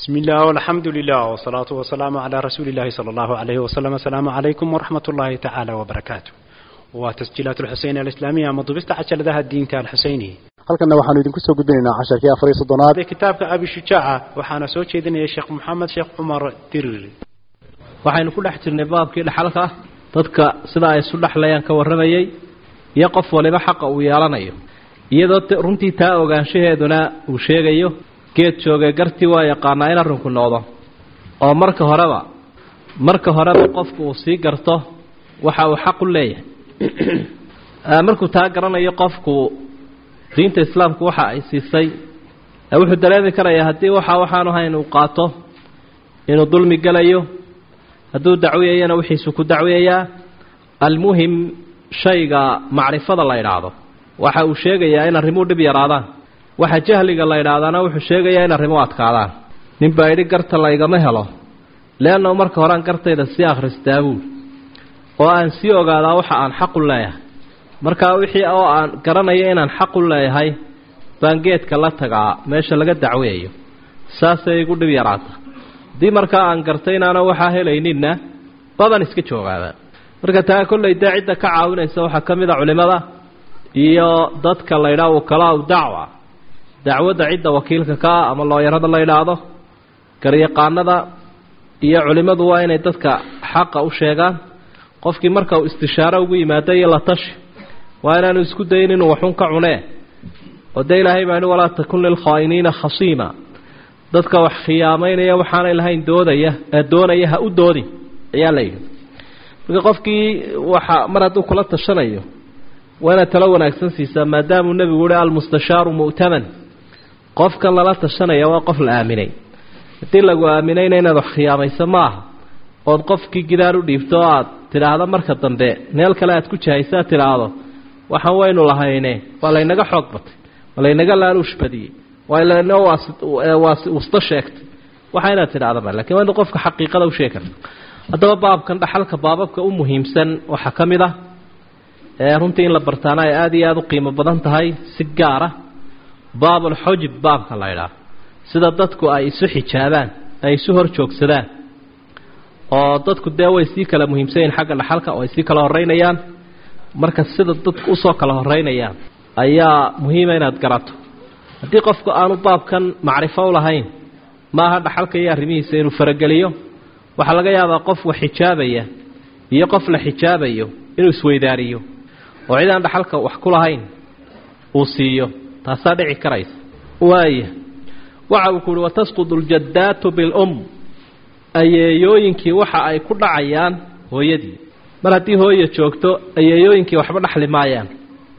بسم الله والحمد لله والصلاة والسلام على رسول الله صلى الله عليه وسلم السلام عليكم ورحمة الله تعالى وبركاته وتسجيلات الحسين الإسلامية مضبست عشر ذا الدين تال الحسيني halkanna waxaanu idinku soo gudbinaynaa casharkii afar iyo soddonaad هذا كتابك أبي شجاعة وحنا سوى شيدنا يا شيخ محمد شيخ عمر تريري waxaynu ku dhex jirnay baabkii dhaxalka ah dadka sida ay isu dhexlayaan ka warramayay iyo qof waliba xaqa uu yeelanayo iyadoo t- runtii taa ogaanshaheeduna uu sheegayo geed joogay gartii waa yaqaanaa in arrinku noqdo oo marka horeba marka horeba qofku uu sii garto waxa uu xaq u leeyahay Ah, markuu taa garanayo qofku diinta islaamku waxa ay siisay eh, wuxuu dareemi karayaa haddii waxa waxaanu ahayn uu qaato inuu dulmi gelayo hadduu dacwiyayana wixiisu ku dacwiyayaa almuhim shayga macrifada la idhaahdo waxa uu sheegayaa in arrimuhu dhib yaraadaan waxa jahliga la idhaahdaana wuxuu sheegayaa in arrimuhu adkaadaan nin baa idhi garta laygama helo leanna marka horean gartayda sii akhristaa buul oo aan sii ogaadaa waxa aan xaqu leeyahay markaa wixii oo aan garanayo inaan xaqu leeyahay baan geedka la tagaa meesha laga dacwayayo saasay igu dhib yaraata haddii markaa aan gartay inaana waxaa helayninna baban iska joogaaba marka taa kollay dee cidda ka caawinaysa waxaa ka mid a culimmada iyo dadka la ydhaha wakalaau dacwa dacwadda cidda wakiilka ka ah ama looyarada la yidhaahdo garyaqaanada iyo culimmadu waa inay dadka xaqa u sheegaan qofkii marka uu istishaaro ugu yimaado iyo la tashi waa inaanu isku dayin inuu waxun ka cunee oo dee ilaahay baa ihi walaa takun lilkhaa'iniina khasiima dadka wax khiyaamaynaya waxaanay lahayn doodaya ee doonaya ha u doodin ayaa la yidhi marka qofkii waxa mar hadduu kula tashanayo waa inaad talo wanaagsan siisaa maadaamuu nebigu yihi almustashaaru mu'taman qofkan lala tashanaya waa qof la aaminay haddii lagu aaminayna inaad wax khiyaamayso ma aha ood qofkii gidaar u dhiibto oo aad tidhaahdo marka dambe meel kale aad ku jahaysa aad tidhaahdo waxaan waynu lahayne waa laynaga xoog batay waa laynaga laaluush badiyey waa laynoo wasta sheegtay waxa inaad tidhahda ma lakin waa inu qofka xaqiiqada u sheegi karta haddaba baabkan dhaxalka baababka u muhiimsan waxaa ka mid ah ee runtii in la bartaana ay aada iyo aada u qiimo badan tahay si gaara baabulxujib baabka la ydhaah sida dadku ay isu xijaabaan ay isu hor joogsadaan oo dadku dee way sii kala muhiimsan yihin xagga dhaxalka oo ay sii kala horeynayaan marka sida dadku usoo kala horeynayaan ayaa muhiima inaad garato haddii qofku aanu baabkan macrifo u lahayn maaha dhaxalka iyo arrimihiisa inuu farageliyo waxaa laga yaabaa qof wax xijaabaya iyo qof la xijaabayo inuu isweydaariyo oo cid aan dhaxalka wax ku lahayn uu siiyo taasaa dhici karaysa waaya waxa uu ku uhi watasqudu ljaddaatu bilum ayeeyooyinkii waxa ay ku dhacayaan hooyadii mar haddii hooya joogto ayeeyooyinkii waxba dhaxli maayaan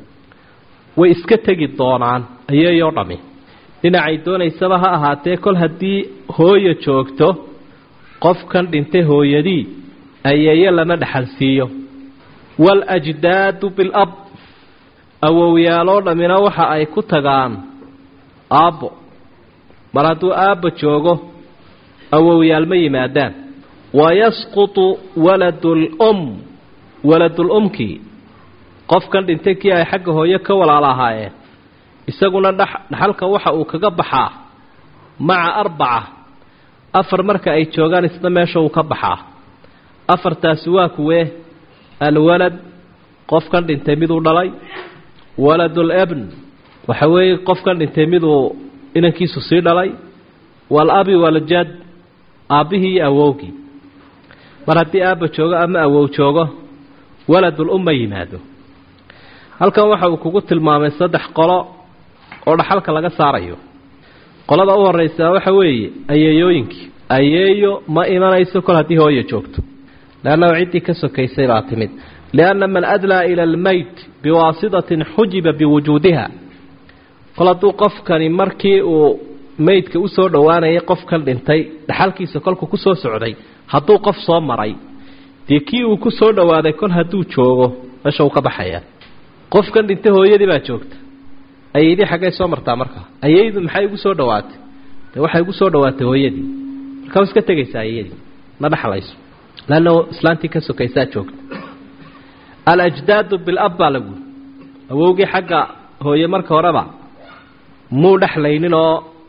way iska tegi doonaan ayeeyoo dhammi dhinacay doonaysaba ha ahaatee kol haddii hooya joogto qofkan dhintay hooyadii ayeeye lama dhexalsiiyo waaljdaadu bilab awowyaaloo dhammina waxa ay ku tagaan aabbo mar hadduu aabba joogo awowyaal ma yimaadaan wayasqutu waladulum waladulumkii qofkan dhintay kii ay xagga hooyo ka walaala ahaayeen isaguna dha dhaxalka waxa uu kaga baxaa maca arbaca afar marka ay joogaan isna meesha uu ka baxaa afartaasi waa kuwee alwalad qofkan dhintay miduu dhalay waladul ebn waxa weeye qofkan dhintay miduu inankiisu sii dhalay waalabi waljad aabbihii iyo awowgii mar haddii aabba joogo ama awow joogo waladul um ma yimaado halkan waxa uu kugu tilmaamay saddex qolo oo dhaxalka laga saarayo qolada u horeysaa waxa weeye ayeeyooyinkii ayeeyo ma imanayso kol haddii hooya joogto leannahu ciddii ka sokaysay baa timid lianna man adlaa ila almeyt biwaasitatin xujiba biwujuudiha kol hadduu qofkani markii uu meydka usoo dhowaanayay qofkan dhintay dhaxalkiisa kolku kusoo socday hadduu qof soo maray dee kii uu ku soo dhowaaday kol hadduu joogo meesha uu ka baxayaa qofkan dhintay hooyadii baa joogta ayeydii xaggay soo martaa markaa ayeydu maxay igu soo dhawaatay dee waxay igu soo dhawaatay hooyadii markaa iska tegaysaa ayadii ma dhexlayso leanna islaantii ka sokaysaa joogta alajdaadu bilab baa lagu awowgii xagga hooye marka horeba muu dhexlaynin oo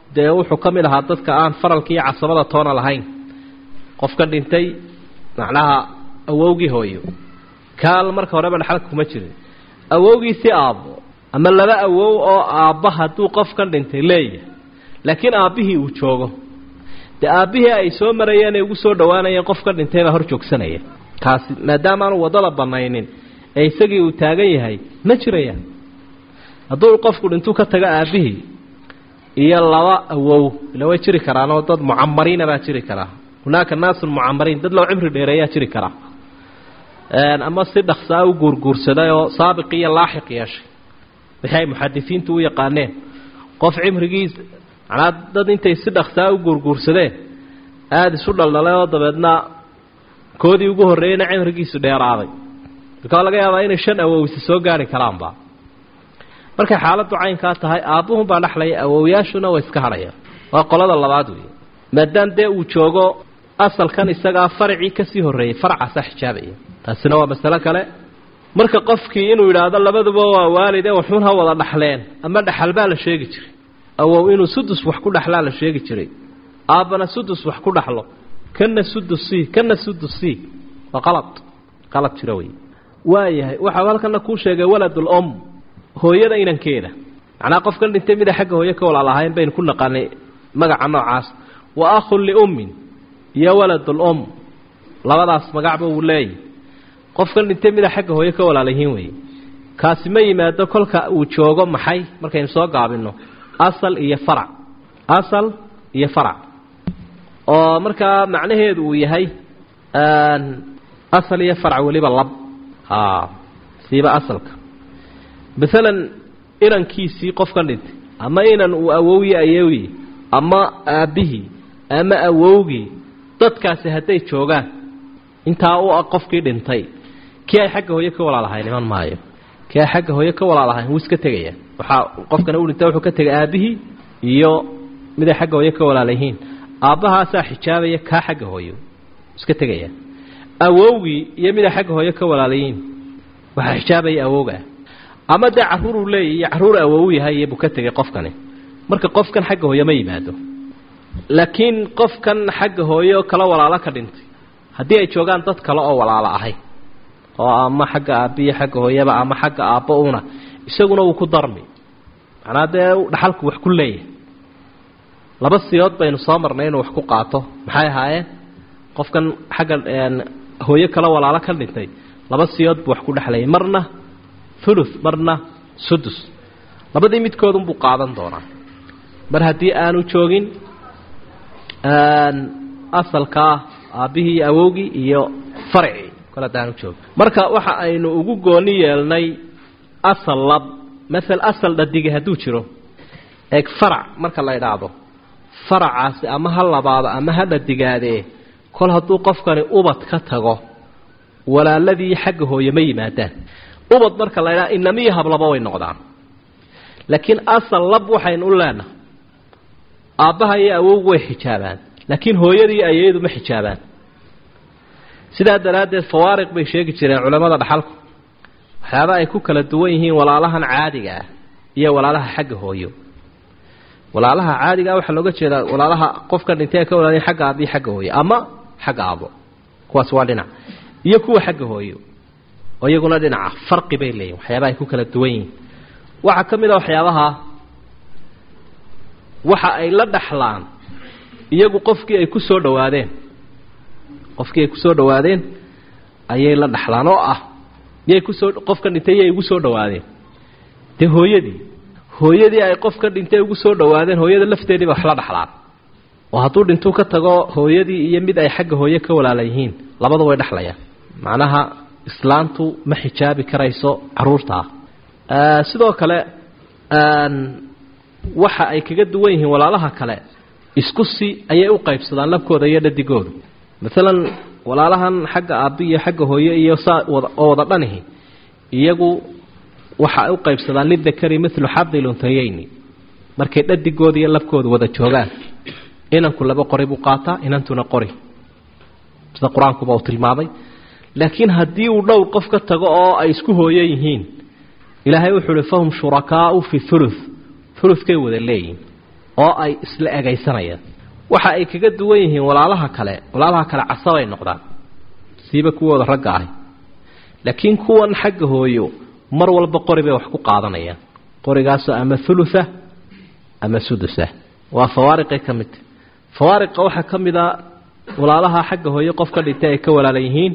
dee wuxuu ka mid ahaa dadka aan faralka iyo casabada toona lahayn qofka dhintay macnaha awowgii hooyo kaal marka horeba dhaxalka kuma jirin awowgiisii aabbo ama laba awow oo aabba hadduu qofkan dhintay leeyahay laakiin aabbihii uu joogo dee aabbihii ay soo marayeen ay ugu soo dhowaanayeen qofka dhintay baa hor joogsanaya kaasi maadaama aanu waddada banaynin ee isagii uu taagan yahay ma jirayaan hadduu qofku dhintuu ka tago aabbihii iyo laba awow ila way jiri karaanoo dad mucamariina baa jiri karaa hunaaka naasun mucamariin dad loo cimri dheereeyaa jiri karaa ama si dhaksaa u guurguursaday oo saabiq iyo laaxiq yeeshay wixii ay muxadisiintu u yaqaaneen qof cimrigiisa macnaa dad intay si dhaksaa u guurguursadeen aada isu dhaldhalay oo dabeedna koodii ugu horreeyeyna cimrigiisu dheeraaday markaa laga yaabaa inay shan awowsi soo gaari karaanba markay xaaladdu caynkaa tahay aabbuhunbaa dhexlaya awowyaashuna way iska hadhayaan waa qolada labaad weeye maadaam dee uu joogo asalkan isagaa faracii kasii horreeyey faracaasaa xijaabaya taasina waa masalo kale marka qofkii inuu yidhaahdo labaduba waa waalid ee waxuun ha wada dhaxleen ama dhaxal baa la sheegi jiray awow inuu sudus wax ku dhaxlaa la sheegi jiray aabbana sudus wax ku dhaxlo kana sudus c kana sudus c waa qalad qalad jira wey waayahay waxau halkana kuu sheegay waladul om hooyada inankeeda macnaa qofkan dhintay mida xagga hooye ka walaal ahayn baynu ku naqaanay magaca noocaas wa akhun liummin iyo waladul om labadaas magacba wuu leeyahy qofkan dhintay mida xagga hooye ka walaalayihiin weeye kaasi ma yimaado kolka uu joogo maxay markaynu soo gaabinno asal iyo farac asal iyo farac oo markaa macnaheedu uu yahay asal iyo farac weliba lab a siiba asalka maalan inankiisii qofkan dhintay ama inan uu awowyi ayewi ama aabbihii ama awowgii dadkaasi hadday joogaan intaa u qofkii dhintay kii ay xagga hooye ka walaalahayn iman maayo kii ay xagga hooye ka walaalahayn wuu iska tegaya waxaa qofkana u dhintay wuxuu ka tegay aabbihii iyo mid ay xagga hooye ka walaalayihiin aabbahaasaa xijaabaya kaa xagga hooyo iska tegaya awowgii iyo mid ay xagga hooye ka walaalayihiin waxaa xijaabaya awowgaa ama dee carruuruu leeyahy iyo carruur awowu yahay iyo buu ka tegay qofkani marka qofkan xagga hooye ma yimaado laakiin qofkan xagga hooye oo kala walaalo ka dhintay haddii ay joogaan dad kale oo walaalo ahay oo ama xagga aabbiyo xagga hooyaba ama xagga aabbo una isaguna wuu ku darmi macnaa dee dhaxalku wax ku leeyahay laba siyood baynu soo marnay inuu wax ku qaato maxay ahaayeen qofkan xagga hooyo kala walaalo ka dhintay laba siyood buu wax ku dhexlayay marna thuluth marna sudus labadii midkoodunbuu qaadan doonaa mar haddii aanu joogin asalkaa aabbihii iyo awowgii iyo farcii kole haddaanu joogin marka waxa aynu ugu gooni yeelnay asal lab maal asal dhadige hadduu jiro eeg farac marka la idhaahdo faracaasi ama ha labaado ama ha dhadigaadee kol hadduu qofkani ubad ka tago walaaladii xagga hooye ma yimaadaan ubad marka la ydhaha inamiyo hablaba way noqdaan laakiin asal lab waxaynu u leenahay aabbaha iyo awowgu way xijaabaan laakiin hooyadii ayaydu ma xijaabaan sidaa daraaddeed fawaariq bay sheegi jireen culammada dhaxalku waxyaaba ay ku kala duwan yihiin walaalahan caadiga ah iyo walaalaha xagga hooyo walaalaha caadigaa waxaa looga jeedaa walaalaha qofka dhintay ka walaalayn xagga aabbiyo xagga hooyo ama xagga aabo kuwaas waa dhinac iyo kuwa xagga hooyo oo iyaguna dhinaca farqi bay leeyihin waxyaaba ay ku kala duwan yihiin waxaa ka mid a waxyaabaha waxa ay la dhaxlaan iyagu qofkii ay ku soo dhowaadeen qofkii ay ku soo dhowaadeen ayay la dhaxlaan oo ah miyay kusoo qofka dhintay yay ugu soo dhowaadeen dee hooyadii hooyadii ay qofka dhintay ugu soo dhowaadeen hooyada lafteediiba wax la dhaxlaan oo hadduu dhintuu ka tago hooyadii iyo mid ay xagga hooye ka walaala yihiin labada way dhexlayaan macnaha islaantu ma xijaabi karayso caruurtaa sidoo kale waxa ay kaga duwan yihiin walaalaha kale isku si ayay u qaybsadaan labkooda iyo dhadigoodu maalan walaalahan xagga aabbi iyo xagga hooye iyo saa oo wada dhanihi iyagu waxa ay u qaybsadaan lidakari milu xadi luntayeyni markay dhadigooda iyo labkooda wada joogaan inanku laba qori buu qaataa inantuna qori sida qur-aankuba uu tilmaamay laakiin haddii uu dhowr qof ka tago oo ay isku hooyo yihiin ilaahay wuxuu uhi fahum shurakaau fi ulu ulukay wada leeyihin oo ay isla egaysanayaan waxa ay kaga duwan yihiin walaalaha kale walaalaha kale casabay noqdaan siiba kuwooda ragga ahi laakiin kuwan xagga hooyo mar walba qori bay wax ku qaadanayaan qorigaasoo ama thulutha ama sudusa waa fawaariqay ka midta fawaariqa waxaa ka mid a walaalaha xagga hooyo qof ka dhintay ay ka walaalan yihiin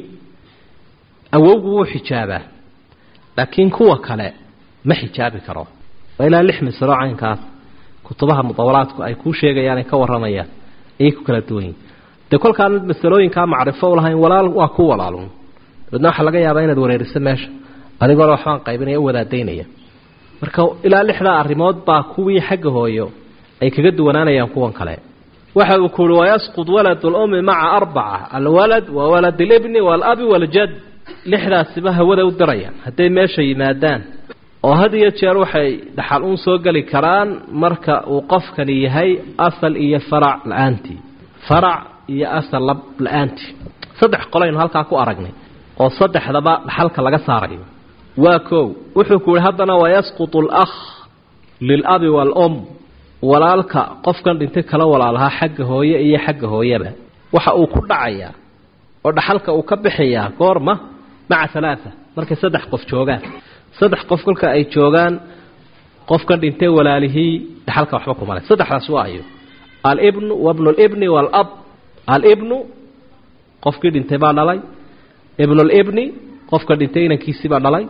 awowgu wuu xijaabaa laakiin kuwa kale ma xijaabi karo waa ilaa lix misro caynkaas kutubaha mudawalaadku ay kuu sheegayaan ay ka warramayaan ayay ku kala duwan yihin dee kolkaan masalooyinkaa macrifo u lahayn walaal waa ku walaalun dabeedna waxaa laga yaabaa inaad wareeriso meesha adigoona waxbaan qaybinaya u wadaadaynaya marka ilaa lixdaa arrimood baa kuwii xagga hooyo ay kaga duwanaanayaan kuwan kale waxa uu kuuhi wayasqud walad lummi maca arbaca alwalad wa walad alibni waalabi waaljad lixdaasiba hawada u dirayaan hadday meesha yimaadaan oo had iyo jeer waxay dhaxal uun soo geli karaan marka uu qofkani yahay asal iyo farac la-aantii farac iyo asal lab la-aantii saddex qolaynu halkaa ku aragnay oo saddexdaba dhaxalka laga saarayo waa kow wuxuu ku yihi haddana wayasqutu alakh lilabi waalum walaalka qofkan dhintay kala walaalahaa xagga hooye iyo xagga hooyaba waxa uu ku dhacayaa oo dhaxalka uu ka bixiyaa goorma maca alaaa markay saddex qof joogaan saddex qof kolka ay joogaan qofkan dhintay walaalihii dhaxalka waxba kumale saddexdaas waa ayo alibnu wabnu libni waalab alibnu qofkii dhintay baa dhalay ibnulibni qofka dhintay inankiisii baa dhalay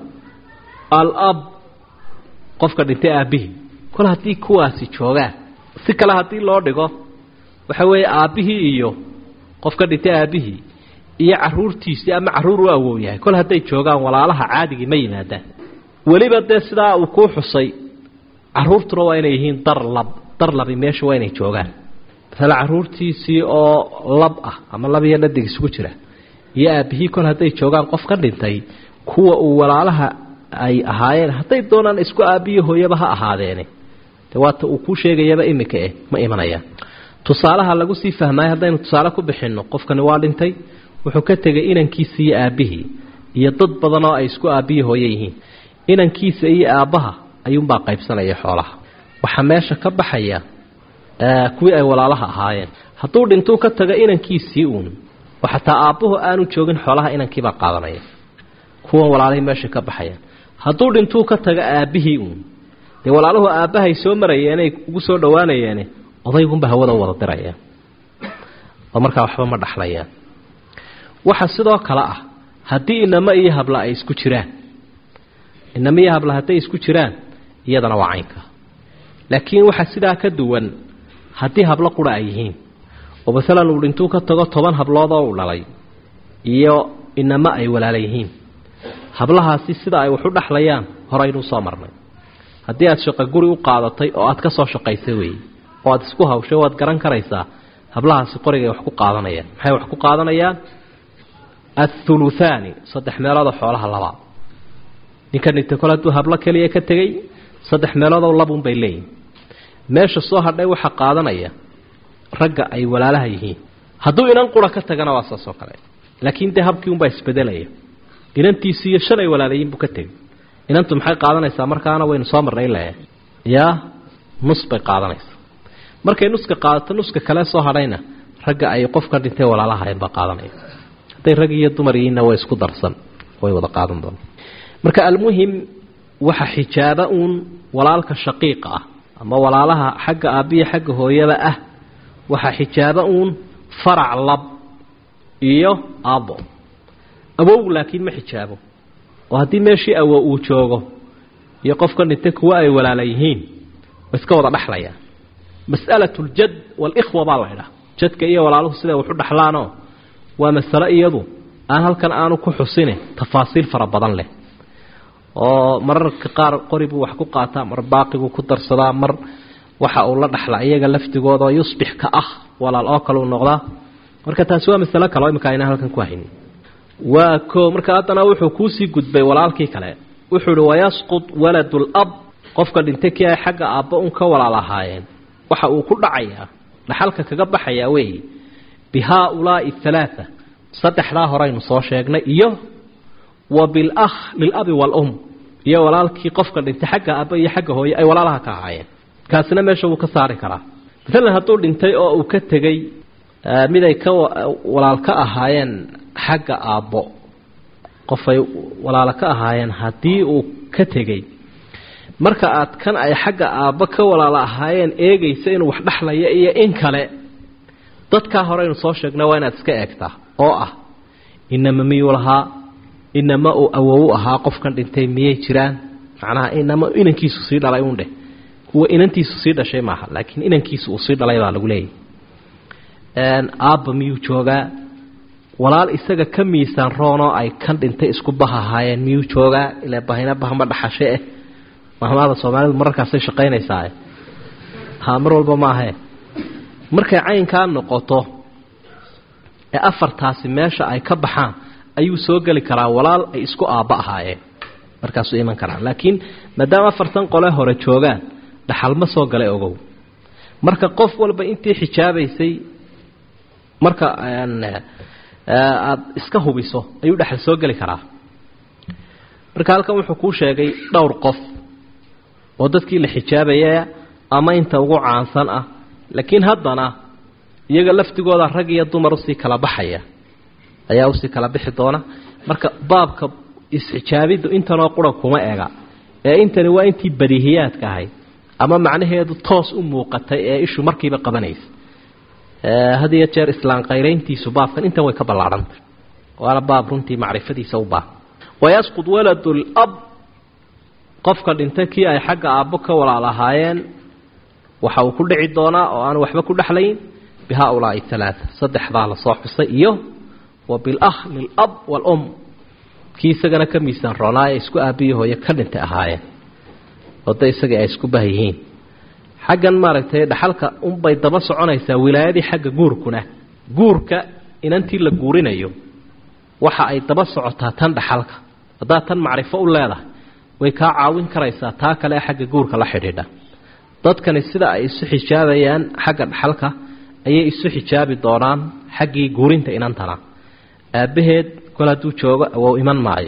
alab qofka dhintay aabbihii kol haddii kuwaasi joogaan si kale haddii loo dhigo waxa weeye aabbihii iyo qofka dhintay aabbihii iyo caruurtiisii ama carruur u awow yahay kol hadday joogaan walaalaha caadigii ma yimaadaan weliba dee sidaa uu kuu xusay caruurtuna waa inay yihiin dar lab dar labi meesha waa inay joogaan masale caruurtiisii oo lab ah ama lab iyo dhadig isugu jira iyo aabbihii kol hadday joogaan qof ka dhintay kuwa uu walaalaha ay ahaayeen hadday doonaan isku aabbiyo hooyaba ha ahaadeene de waata uu kuu sheegayaba imika eh ma imanayaan tusaalaha lagu sii fahmaayo haddaynu tusaale ku bixinno qofkani waa dhintay wuxuu ka tegay inankiisa iyo aabbihii iyo dad badan oo ay isku aabbiyo hooye yihiin inankiisa iyo aabbaha ayuunbaa qaybsanaya xoolaha waxaa meesha ka baxaya kuwii ay walaalaha ahaayeen hadduu dhintuu ka taga inankiisii uun oo xataa aabbuhu aanu joogin xoolaha inankiibaa qaadanaya kuwan walaalihii meesha ka baxayaan hadduu dhintuu ka taga aabbihii uun dee walaaluhu aabbahay soo marayeenay ugu soo dhowaanayeene odaygunba hawada u wada dirayaan oo markaa waxba ma dhaxlayaan waxa sidoo kale ah haddii inamo iyo habla ay isku jiraan inamo iyo habla hadday isku jiraan iyadana waa caynka laakiin waxaa sidaa ka duwan haddii hablo qura ay yihiin oo masalan uu dhintuu ka tago toban habloodoo uu dhalay iyo inamo ay walaala yihiin hablahaasi sida ay wax u dhaxlayaan horeynuu soo marnay haddii aad shaqo guri u qaadatay oo aad ka soo shaqaysay weeye oo aad isku hawshay waad garan karaysaa hablahaasi qorigay wax ku qaadanayaan maxay wax ku qaadanayaan athuluthaani saddex meeloodoo xoolaha labaa ninka dhintay kole hadduu hablo keliya ka tegey saddex meeloodoo labunbay leeyihin meesha soo hadhay waxaa qaadanaya ragga ay walaalaha yihiin hadduu inan qura ka tagana waa saas oo kale laakiin dee habkii unbaa isbedelaya inantiisi iyo shan ay walaalayiin buu ka tegey inantu maxay qaadanaysaa markaana waynu soo marnay le yaa nus bay qaadanaysaa markay nuska qaadato nuska kale soo hadhayna ragga ay qofka dhintay walaalahayn baa qaadanaya hadday rag iyo dumar yihiinna way isku darsan way wada qaadan doona marka almuhim waxa xijaaba uun walaalka shaqiiqa ah ama walaalaha xagga aabbiya xagga hooyada ah waxaa xijaaba uun farac lab iyo aabo awow laakiin ma xijaabo oo haddii meeshii awo uu joogo iyo qofka dhintay kuwa ay walaala yihiin wa iska wada dhexlayaan mas'alatu ljad waalikhwa baa la ydhaha jadka iyo walaaluhu siday waxu dhexlaanoo waa masale iyadu aan halkan aanu ku xusine tafaasiil fara badan leh oo mararka qaar qori buu wax ku qaataa mar baaqibuu ku darsadaa mar waxa uu la dhaxla iyaga laftigooda yusbix ka ah walaal oo kale uu noqdaa marka taasi waa masalo kale oo imika ayna halkan ku haynin waa ko marka haddana wuxuu kuusii gudbay walaalkii kale wuxuu uhi wayasqud waladu lab qofka dhintay kii ay xagga aabba un ka walaal ahaayeen waxa uu ku dhacayaa dhaxalka kaga baxayaa weeye bi haaulaai halaaa saddexdaa horeynu soo sheegnay iyo wa bilakh lilabi waalum iyo walaalkii qofka dhintay xagga aabba iyo xagga hooye ay walaalaha ka ahaayeen kaasina meesha wuu ka saari karaa maalan hadduu dhintay oo uu ka tegey mid ay ka walaal ka ahaayeen xagga aabbo qofay walaalo ka ahaayeen haddii uu ka tegey marka aad kan ay xagga aabbo ka walaalo ahaayeen eegaysa inuu wax dhexlaya iyo in kale dadkaa hore aynu soo sheegna waa inaad iska eegtaa oo ah inama miyuu lahaa inama uu awow ahaa qofkan dhintay miyay jiraan macnaha inama inankiisu sii dhalay un dheh kuwa inantiisu sii dhashay maaha laakiin inankiisu uu sii dhalay baa lagu leeyahy aabba miyuu joogaa walaal isaga ka miisaan roonoo ay kan dhintay isku bah ahaayeen miyuu joogaa ilaa bahina bahma dhaxashe eh mahmaada soomaalidu mararkaasay shaqaynaysaa ha mar walba maahae markay caynkaa noqoto ee afartaasi meesha ay ka baxaan ayuu soo geli karaa walaal ay isku aabba ahaayeen markaasuu iman karaa laakiin maadaama afartan qole hore joogaan dhaxal ma soo galay ogow marka qof walba intii xijaabaysay marka aada iska hubiso ayuu dhexal soo geli karaa marka halkan wuxuu kuu sheegay dhowr qof oo dadkii la xijaabaya ama inta ugu caansan ah laakiin haddana iyaga laftigooda rag iyo dumar usii kala baxaya ayaa usii kala bixi doona marka baabka isxijaabiddu intanoo qura kuma ega ee intani waa intii badiihiyaadka ahayd ama macnaheedu toos u muuqatay ee ishu markiiba qabanaysa had iyo jeer islaan qayrayntiisu baabkan intan way ka ballaadhantay waana baab runtii macrifadiisa u baahan wayasqud waladu lab qofka dhintay kii ay xagga aabbo ka walaal ahaayeen waxa uu ku dhici doonaa oo aan waxba ku dhexlayn bi haaulaai alaaa saddexdaa lasoo xusay iyo wa bilakh lilab waalum kii isagana ka miisaan roonaa ee isku aabbiyi hooye ka dhintay ahaayeen oo de isagii ay isku bah yihiin xaggan maaragtay dhaxalka unbay daba soconaysaa wilaayadii xagga guurkuna guurka inantii la guurinayo waxa ay daba socotaa tan dhaxalka haddaad tan macrifo u leedahay way kaa caawin karaysaa taa kale xagga guurka la xidhiidha dadkani sida ay isu xijaabayaan xagga dhaxalka ayay isu xijaabi doonaan xaggii guurinta inantana aabbaheed kol hadduu joogo awow iman maayo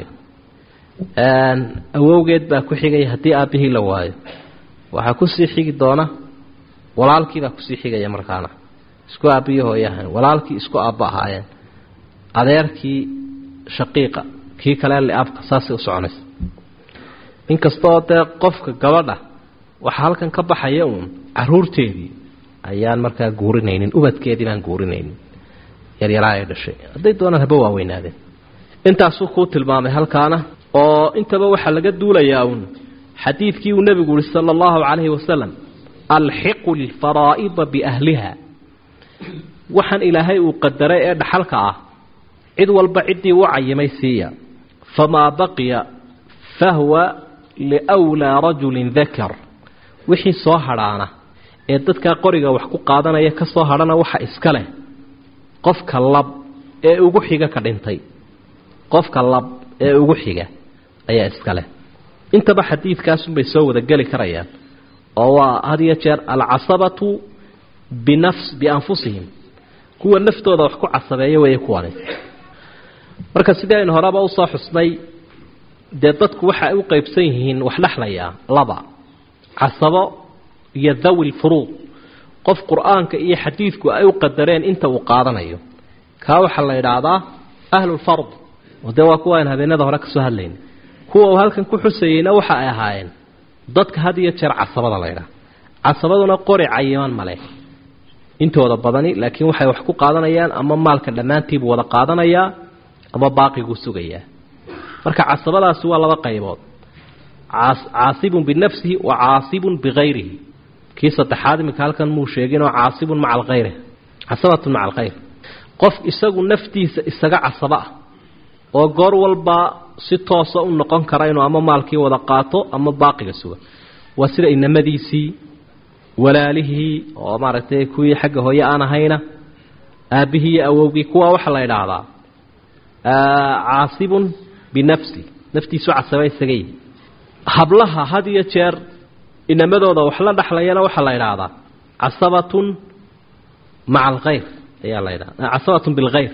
awowgeed baa ku xigaya haddii aabbihii la waayo waxaa kusii xigi doona walaalkiibaa kusii xigaya markaana isku aabbiyo hooyahan walaalkii isku aabba ahaayeen adeerkii shaqiiqa kii kale liabka saasay u soconaysa inkastaoo dee qofka gabadha waxaa halkan ka baxaya uun caruurteedii ayaan markaa guurinaynin ubadkeedii baan guurinaynin yaryaraa ay dhashay hadday doonaan haba waaweynaadeen intaasuu kuu tilmaamay halkaana oo intaba waxaa laga duulayaa uun xadiidkii uu nebigu yihi sala allahu calayhi wasalam alxiqu lfaraa'ida biahliha waxaan ilaahay uu qadaray ee dhaxalka ah cid walba ciddii u cayimay siiya famaa baqiya fahwa liwlaa rajulin dakar wixii soo hadhaana ee dadkaa qoriga wax ku qaadanaya ka soo hadhana waxa iska leh qofka lab ee ugu xiga ka dhintay qofka lab ee ugu xiga ayaa iska leh intaba xadiidkaasunbay soo wada geli karayaan oo waa had iyo jeer alcasabatu binafs bianfusihim kuwa naftooda wax ku casabeeya weeye kuwani marka sidii aynu horeba usoo xusnay dee dadku waxa ay u qeybsan yihiin wax dhexlayaa laba casabo iyo dhawi lfuruud qof qur-aanka iyo xadiidku ay u qadareen inta uu qaadanayo kaa waxaa la idhaahdaa ahlulfard oo dee waa kuwa aan habeenada hore kasoo hadlayna kuwa uu halkan ku xusayeyna waxa ay ahaayeen dadka had iyo jeer casabada la ydhaha casabaduna qori cayiman male intooda badani laakiin waxay wax ku qaadanayaan ama maalka dhammaantiibuu wada qaadanayaa ama baaqiguu sugayaa marka casabadaasi waa laba qaybood caasibun binafsihi wa caasibun bikayrihi kii saddexaad iminka halkan muu sheeginoo caasibun maca alkhayr casabatun maca alkhayr qof isagu naftiisa isaga casabo ah oo goor walba si toosa u noqon kara inuu ama maalkii wada qaato ama baaqiga suga waa sida inamadiisii walaalihii oo maaragtay kuwii xagga hooye aan ahayna aabbihii iyo awowgii kuwa waxaa la idhaahdaa caasibun binafsi naftiisu casaba isagay hablaha had iyo jeer inamadooda wax la dhexlayana waxaa la idhaahdaa casabatun maca alkhayr ayaa la ydhahda casabatun bilkhayr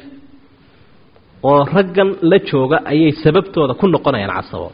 oo raggan la jooga ayay sababtooda ku noqonayaan casabo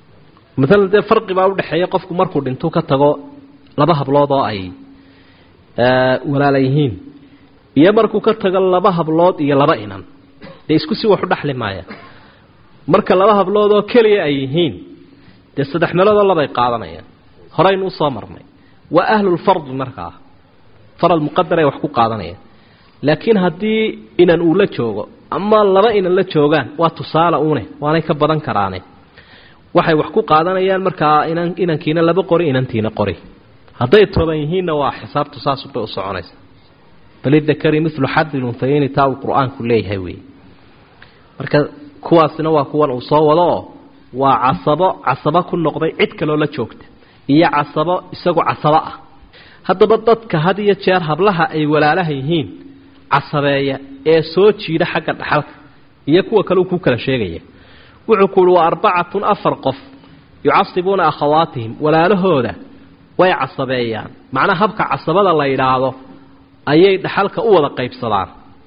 maalan dee farqi baa udhexeeya qofku markuu dhintuu ka tago laba hablood oo ay walaala yihiin iyo markuu ka tago laba hablood iyo laba inan dee isku si waxu dhexli maaya marka laba hablood oo keliya ay yihiin dee saddex meeloodoo labay qaadanayaan horaynu usoo marnay waa ahlulfardi markaa farad muqadar ay wax ku qaadanayaan laakiin haddii inan uu la joogo ama laba inan la joogaan waa tusaale une waanay ka badan karaane waxay wax ku qaadanayaan markaa inan inankiina laba qori inantiina qori hadday toban yihiinna waa xisaabtu saasubay u soconaysa balidakari milu xadil unhayeyni taa uu qur-aanku leeyahay wey marka kuwaasina waa kuwan uu soo wado oo waa casabo casabo ku noqday cid kaloo la joogta iyo casabo isagu casabo ah haddaba dadka had iyo jeer hablaha ay walaalaha yihiin casabeeya ee soo jiida xagga dhaxalka iyo kuwa kale uu ku kala sheegaya wuxuu ku uhi waa arbacatun afar qof yucasibuuna akhawaatihim walaalahooda way casabeeyaan macnaha habka casabada la yidhaahdo ayay dhaxalka u wada qaybsadaan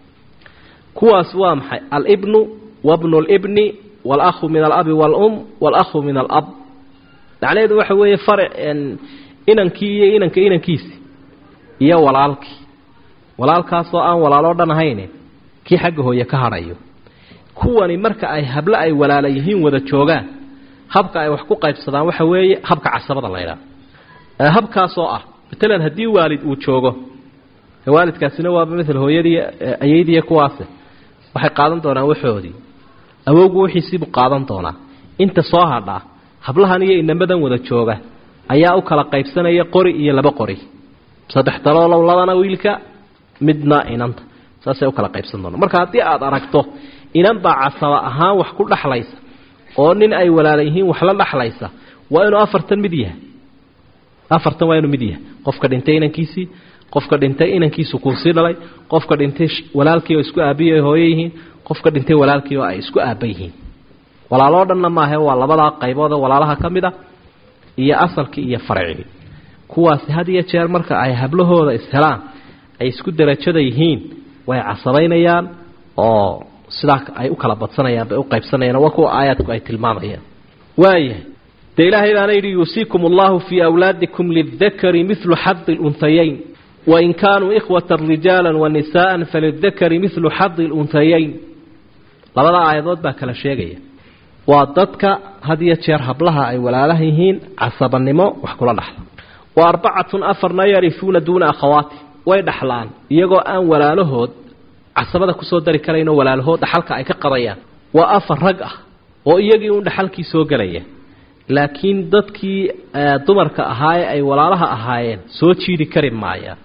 kuwaas waa maxay alibnu wabnu libni walahu min alabi waalum waalahu min alab macnaheedu waxa weeye farac inankii iyo inanka inankiisi iyo walaalkii walaalkaasoo aan walaaloo dhan ahayne kii xagga hooye ka hadhayo kuwani marka ay hablo ay walaala yihiin wada joogaan habka ay wax ku qaybsadaan waxa weeye habka casabada la ydhaha habkaasoo ah matalan haddii waalid uu joogo waalidkaasina waaba maala hooyadii ayeydiiy kuwaase waxay qaadan doonaan waxoodii awowgu wixiisiibuu qaadan doonaa inta soo hadhaa hablahan iyo inamadan wada jooga ayaa u kala qaybsanaya qori iyo laba qori saddex daloolow labana wiilka midna inanta saasay u kala qaybsan doonaan marka haddii aada aragto inan baa casaba ahaan wax ku dhexlaysa oo nin ay walaala yihiin wax la dhexlaysa waa inuu afartan mid yahay afartan waa inuu mid yahay qofka dhintay inankiisii qofka dhintay inankiisu kuusii dhalay qofka dhintay walaalkii oo isku aabiyi ay hooyo yihiin qofka dhintay walaalkii oo ay isku aaba yihiin walaaloo dhanna maahe waa labadaa qaybood oo walaalaha ka mid a iyo asalkii iyo farcigii kuwaasi had iyo jeer marka ay hablahooda ishelaan ay isku darajada yihiin way casabaynayaan oo sidaa ay u kala badsanayaan bay u qaybsanayaan waa kuwa aayaadku ay tilmaamayaan waayahay dee ilaahay baana yidhi yuusiikum allahu fii awlaadikum lidakari milu xadi lunhayayn wain kaanuu ikhwata rijaala wanisaءa falidakari milu xadi lunhayayn labada aayadood baa kala sheegaya waa dadka had iyo jeer hablaha ay walaalaha yihiin casabanimo wax kula dhaxla wa arbacatun afarna yarifuuna duuna akhawaati way dhaxlaan iyagoo aan walaalahood casabada kusoo dari karaynoo walaalahood dhaxalka ay ka qadayaan waa afar rag ah oo iyagii uun dhaxalkii soo gelaya laakiin dadkii dumarka ahaa ee ay walaalaha ahaayeen soo jiidi kari maayaan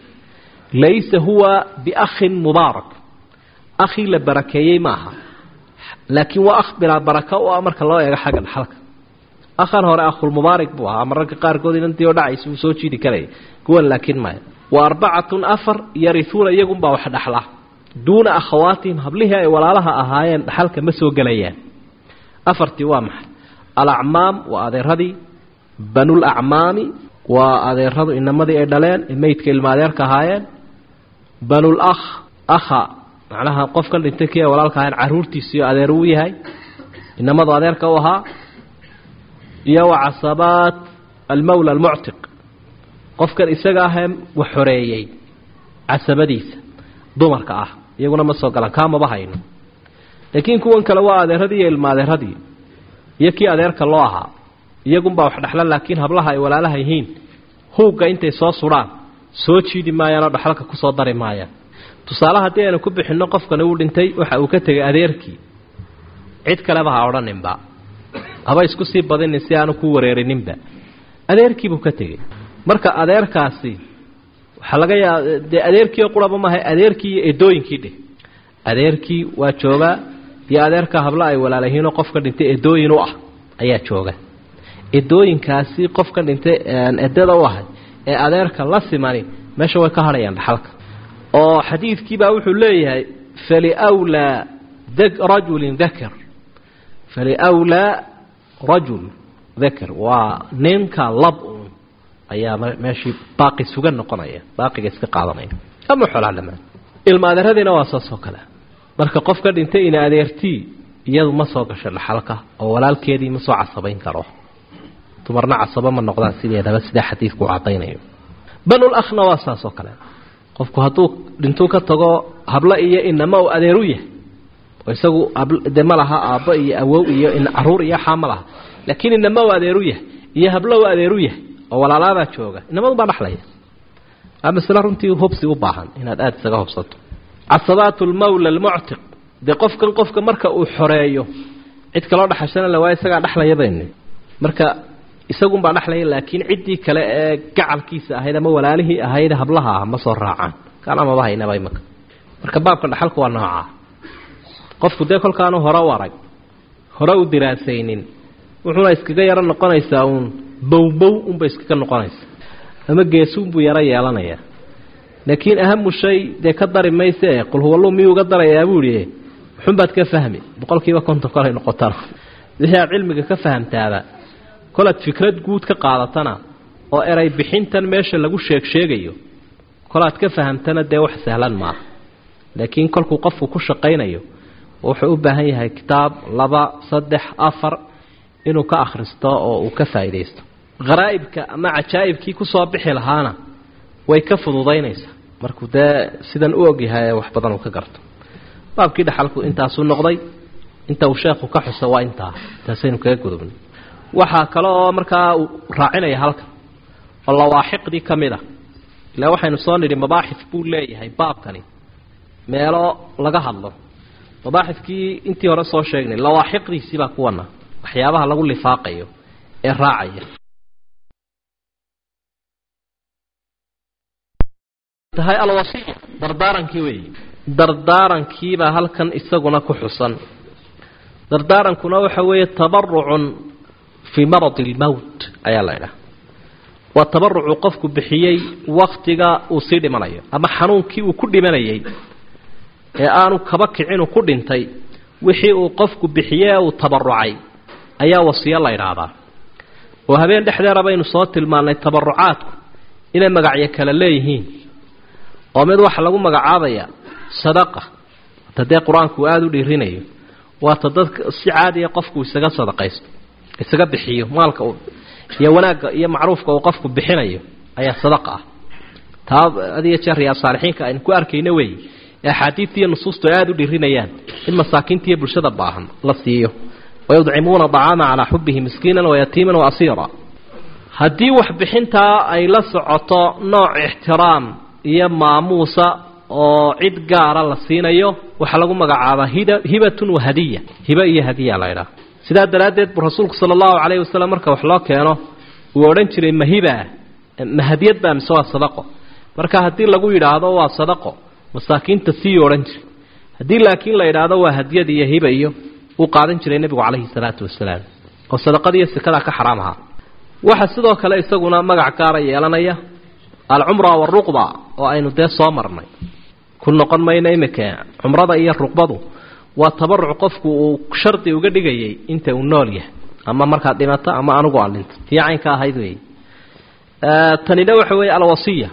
laysa huwa biakhin mubaarak akhii la barakeeyey maaha laakiin waa akh bilaa baraka u ah marka loo eego xagga dhaxalka akhan hore akhulmubaarak buu ahaa mararka qaarkood inantii oo dhacaysa uu soo jiidi karaya kuwan laakiin maya wa arbacatun afar yarihuuna iyagunbaa wax dhaxla duuna akhawaatihim hablihii ay walaalaha ahaayeen dhaxalka ma soo gelayaan afartii waa maxay alacmaam waa adeeradii banulacmaami waa adeeradu inamadii ay dhaleen ee meydka ilma adeerka ahaayeen banul akh akha macnaha qofkan dhintay kii ay walaalka ahayn caruurtiisiio adeer uu yahay inamadu adeerka u ahaa iyo wa casabaat almawla almuctiq qofkan isaga ahee wax xoreeyey casabadiisa dumarka ah iyaguna ma soo galaan kaamaba hayno laakiin kuwan kale waa adeeradii iyo ilma adeeradii iyo kii adeerka loo ahaa iyagunbaa wax dhexla laakiin hablaha ay walaalaha yihiin huugga intay soo sudhaan soo jiidi maayaanoo dhexalka kusoo dari maayaan tusaale haddii aynu ku bixinno qofkani uu dhintay waxa uu ka tegay adeerkii cid kaleba ha odhaninba haba isku sii badinin si aanu ku wareerininba adeerkiibuu ka tegey marka adeerkaasi waxaa laga yaaba dee adeerkiio quraba maaha adeerkii iyo edooyinkii dheh adeerkii waa joogaa iyo adeerka habla ay walaalayihiinoo qofka dhintay edooyin u ah ayaa jooga edooyinkaasi qofka dhintay edada u ahay ee adeerka la simani meesha way ka hadhayaan dhaxalka oo xadiidkiibaa wuxuu leeyahay faliwlaa rajulin dakar faliwlaa rajul dakar waa ninka lab un ayaa meeshii baaqi sugan noqonaya baaqiga iska qaadanaya ama xoolaa dhamaan ilma adeeradiina waa saas oo kale marka qofka dhintay ina adeertii iyadu ma soo gasho dhaxalka oo walaalkeedii ma soo casabayn karo dumarna casabo ma noqdaan sideedaba sidaa xadiidku cadaynayo banul akhna waa saas oo kale qofku hadduu dhintuu ka tago hablo iyo inama uu adeeru yahay oo isagu de ma laha aabbo iyo awow iyo caruur iyo xaa ma laha laakiin inama uu adeeru yahay iyo hablo uu adeeru yahay oo walaalaabaa jooga inamadu baa dhaxlaya waa masle runtii hubsi u baahan inaad aada isaga hubsato casabaat lmawla almuctiq dee qofkan qofka marka uu xoreeyo cid kaloo dhaxashana la waayo isagaa dhexlaya baynu marka isagunbaa dhexlaya laakiin ciddii kale ee gacalkiisa ahayd ama walaalihii ahayd hablaha ah ma soo raacaan kalamaba haynaba imaka marka baabka dhaxalku waa noocaa qofku dee kolkaanu hore u arag hore u diraasaynin wuxuuna iskaga yaro noqonaysaa uun bowbow unbay iskaga noqonaysaa ama geesuunbuu yaro yeelanayaa laakiin ahamu shay dee ka dari mayse qul huwalluu miyuu uga darayaa buu ihi muxunbaad ka fahmi boqolkiiba konton kolay noqotana wixii aad cilmiga ka fahamtaaba kolaad fikrad guud ka qaadatana oo eray bixintan meesha lagu sheeg sheegayo kolaad ka fahamtana dee wax sahlan maaha laakiin kolkuu qofku ku shaqaynayo wuxuu u baahan yahay kitaab laba saddex afar inuu ka akhristo oo uu ka faa'iidaysto kharaa'ibka ama cajaa'ibkii kusoo bixi lahaana way ka fududaynaysaa markuu dee sidan u ogyahay wax badan uu ka garto baabkii dhaxalku intaasuu noqday inta uu sheekhu ka xuso waa intaa intaasaynu kaga gudubnay waxaa kale oo markaa uu raacinaya halkan oo lawaaxiqdii ka mid a ilaa waxaynu soo nidhi mabaaxif buu leeyahay baabkani meelo laga hadlo mabaaxifkii intii hore soo sheegnay lawaaxiqdiisii baa kuwana waxyaabaha lagu lifaaqayo ee raacaya tahay alwasiya dardaarankii weeyi dardaarankiibaa halkan isaguna ku xusan dardaarankuna waxa weeye tabarucun fii maradi lmowt ayaa la idhaha waa tabarucu qofku bixiyey waktiga uu sii dhimanayo ama xanuunkii uu ku dhimanayay ee aanu kaba kicinu ku dhintay wixii uu qofku bixiyey ee uu tabarucay ayaa wasiyo la idhaahdaa oo habeen dhexdeera baynu soo tilmaannay tabarucaadku inay magacyo kale leeyihiin oo mid waxa lagu magacaabaya sadaqa ta dee qur-aanku uu aada u dhiirinayo waata dadka si caadiya qofku isaga sadaqaysto isaga bixiyo maalka uu iyo wanaagga iyo macruufka uu qofku bixinayo ayaa sadaqa ah taa adiyo jeer riyaa saalixiinka aynu ku arkayno weeye ee axaadiidta iyo nusuustu ay aada u dhiirinayaan in masaakiinta iyo bulshada baahan la siiyo wayudcimuuna dacaama calaa xubihi miskiinan wayatiiman waasiira haddii waxbixintaa ay la socoto nooc ixtiraam iyo maamuusa oo cid gaara la siinayo waxaa lagu magacaabaa hibatun wahadiya hiba iyo hadiya la ydhaha sidaa daraaddeed buu rasuulku sala allahu calayhi wasalam marka wax loo keeno uu odhan jiray mahibaa ma hadiyad baa mise waa sadaqo marka haddii lagu yidhaahdo waa sadaqo masaakiinta sii odhan jiray haddii laakiin la yidhaahdo waa hadiyad iyo hiba iyo uu qaadan jiray nebigu calayhi salaatu wasalaam oo sadaqadiiyo sikadaa ka xaraam ahaa waxaa sidoo kale isaguna magac gaara yeelanaya alcumra waruqba oo aynu dee soo marnay ku noqon mayno imika cumrada iyo ruqbadu waa tabaruc qofku uu shardi uga dhigayay inta uu nool yahay ama markaad dhimato ama anigu aan dhinto tii caynka ahayd wey tanina waxa weeye alwasiya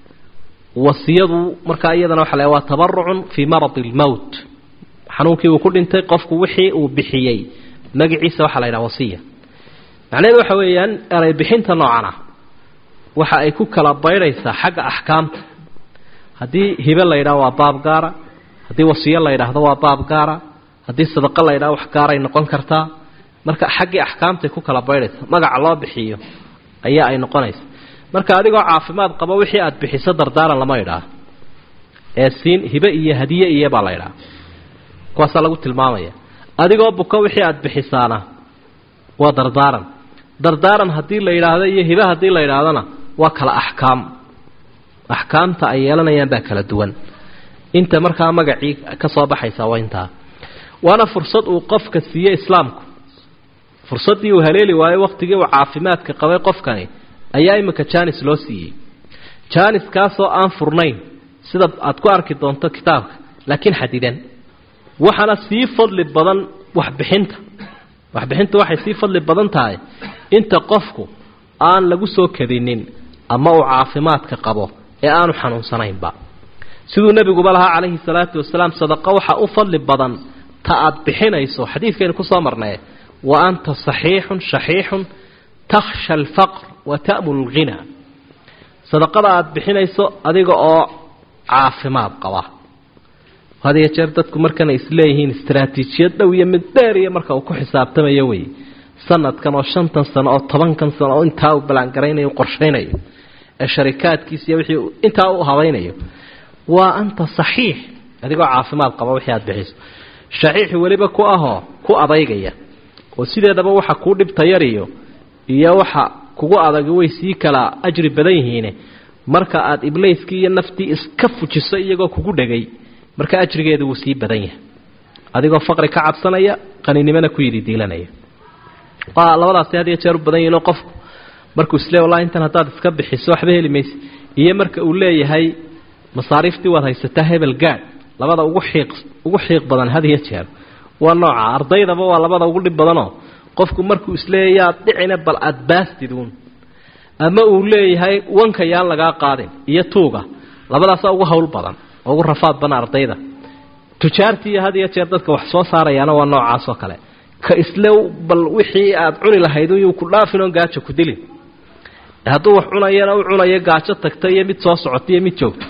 wasiyadu markaa iyadana waxa la waa tabarucun fii maradi lmowt xanuunkii uu ku dhintay qofku wixii uu bixiyey magaciisa waxaa la yidhaha wasiya macnaheedu waxa weeyaan eray bixinta noocan ah waxa ay ku kala baydhaysaa xagga axkaamta haddii hibe la yidhaho waa baab gaara haddii wasiyo la yidhaahdo waa baab gaara haddii sadaqo la yidhaho wax gaaray noqon kartaa marka xaggii axkaamtay ku kala baydhaysaa magaca loo bixiyo ayaa ay noqonaysa marka adigoo caafimaad qabo wixii aad bixiso dardaaran lama idhaa ee siin hibe iyo hadiye iyo baa la idhaa kuwaasaa lagu tilmaamaya adigoo buko wixii aad bixisaana waa dardaaran dardaaran haddii la yidhaahdo iyo hibe haddii la yidhaahdona waa kala axkaam axkaamta ay yeelanayaan baa kala duwan inta markaa magacii ka soo baxaysa waa intaa waana fursad uu qofka siiye islaamku fursaddii uu haleeli waayo wakhtigii uu caafimaadka qabay qofkani ayaa iminka janis loo siiyey janiskaasoo aan furnayn sida aad ku arki doonto kitaabka laakiin xadidan waxaana sii fadli badan waxbixinta waxbixinta waxay sii fadli badan tahay inta qofku aan lagu soo kadinin ama uu caafimaadka qabo ee aanu xanuunsanaynba siduu nebiguba lahaa calayhi salaatu wasalaam sadaqo waxa u fadli badan ta aad bixinayso xadiidkaynu kusoo marnay wa anta saxiixun shaxiixun takhsha alfaqr wa ta'mul alghina sadaqada aada bixinayso adiga oo caafimaad qaba had iyo jeer dadku markana isleeyihiin istaraatiijiyad dhow iyo mid dheer iyo marka uu ku xisaabtamayo wey sanadkan oo shantan sano oo tobankan sano oo intaa uu ballaangaraynayo u qorshaynayo ee sharikaadkiisa iyo wixii intaa u habaynayo waa anta saxiix adigoo caafimaad qaba wixii aada bixiso shaxiixi weliba ku ahoo ku adaygaya oo sideedaba waxa kuu dhibta yariyo iyo waxa kugu adag way sii kala ajri badan yihiine marka aada ibleyskii iyo naftii iska fujiso iyagoo kugu dhegay marka ajrigeedu wuu sii badan yahay adigoo faqri ka cabsanaya qaninimona ku yidhi diilanaya waa labadaasi had iyo jeer u badan yihinoo qofku markuu isle wallahi intan haddaad iska bixiso waxba heli mayse iyo marka uu leeyahay masaariiftii waad haysataa hebel gaadh labada ugu xiiq ugu xiiq badan had iyo jeer waa nooca ardaydaba waa labada ugu dhib badanoo qofku markuu isleeyahy yaad dhicina bal aada baastiduun ama uu leeyahay wanka yaan lagaa qaadin iyo tuuga labadaasa ugu hawl badan oo ugu rafaad badan ardayda tujaartii had iyo jeer dadka wax soo saarayaana waa noocaas oo kale ka isle bal wixii aada cuni lahayd yuu ku dhaafin oon gaajo ku dilin hadduu wax cunayana u cunayo gaajo tagta iyo mid soo socota iyo mid joogta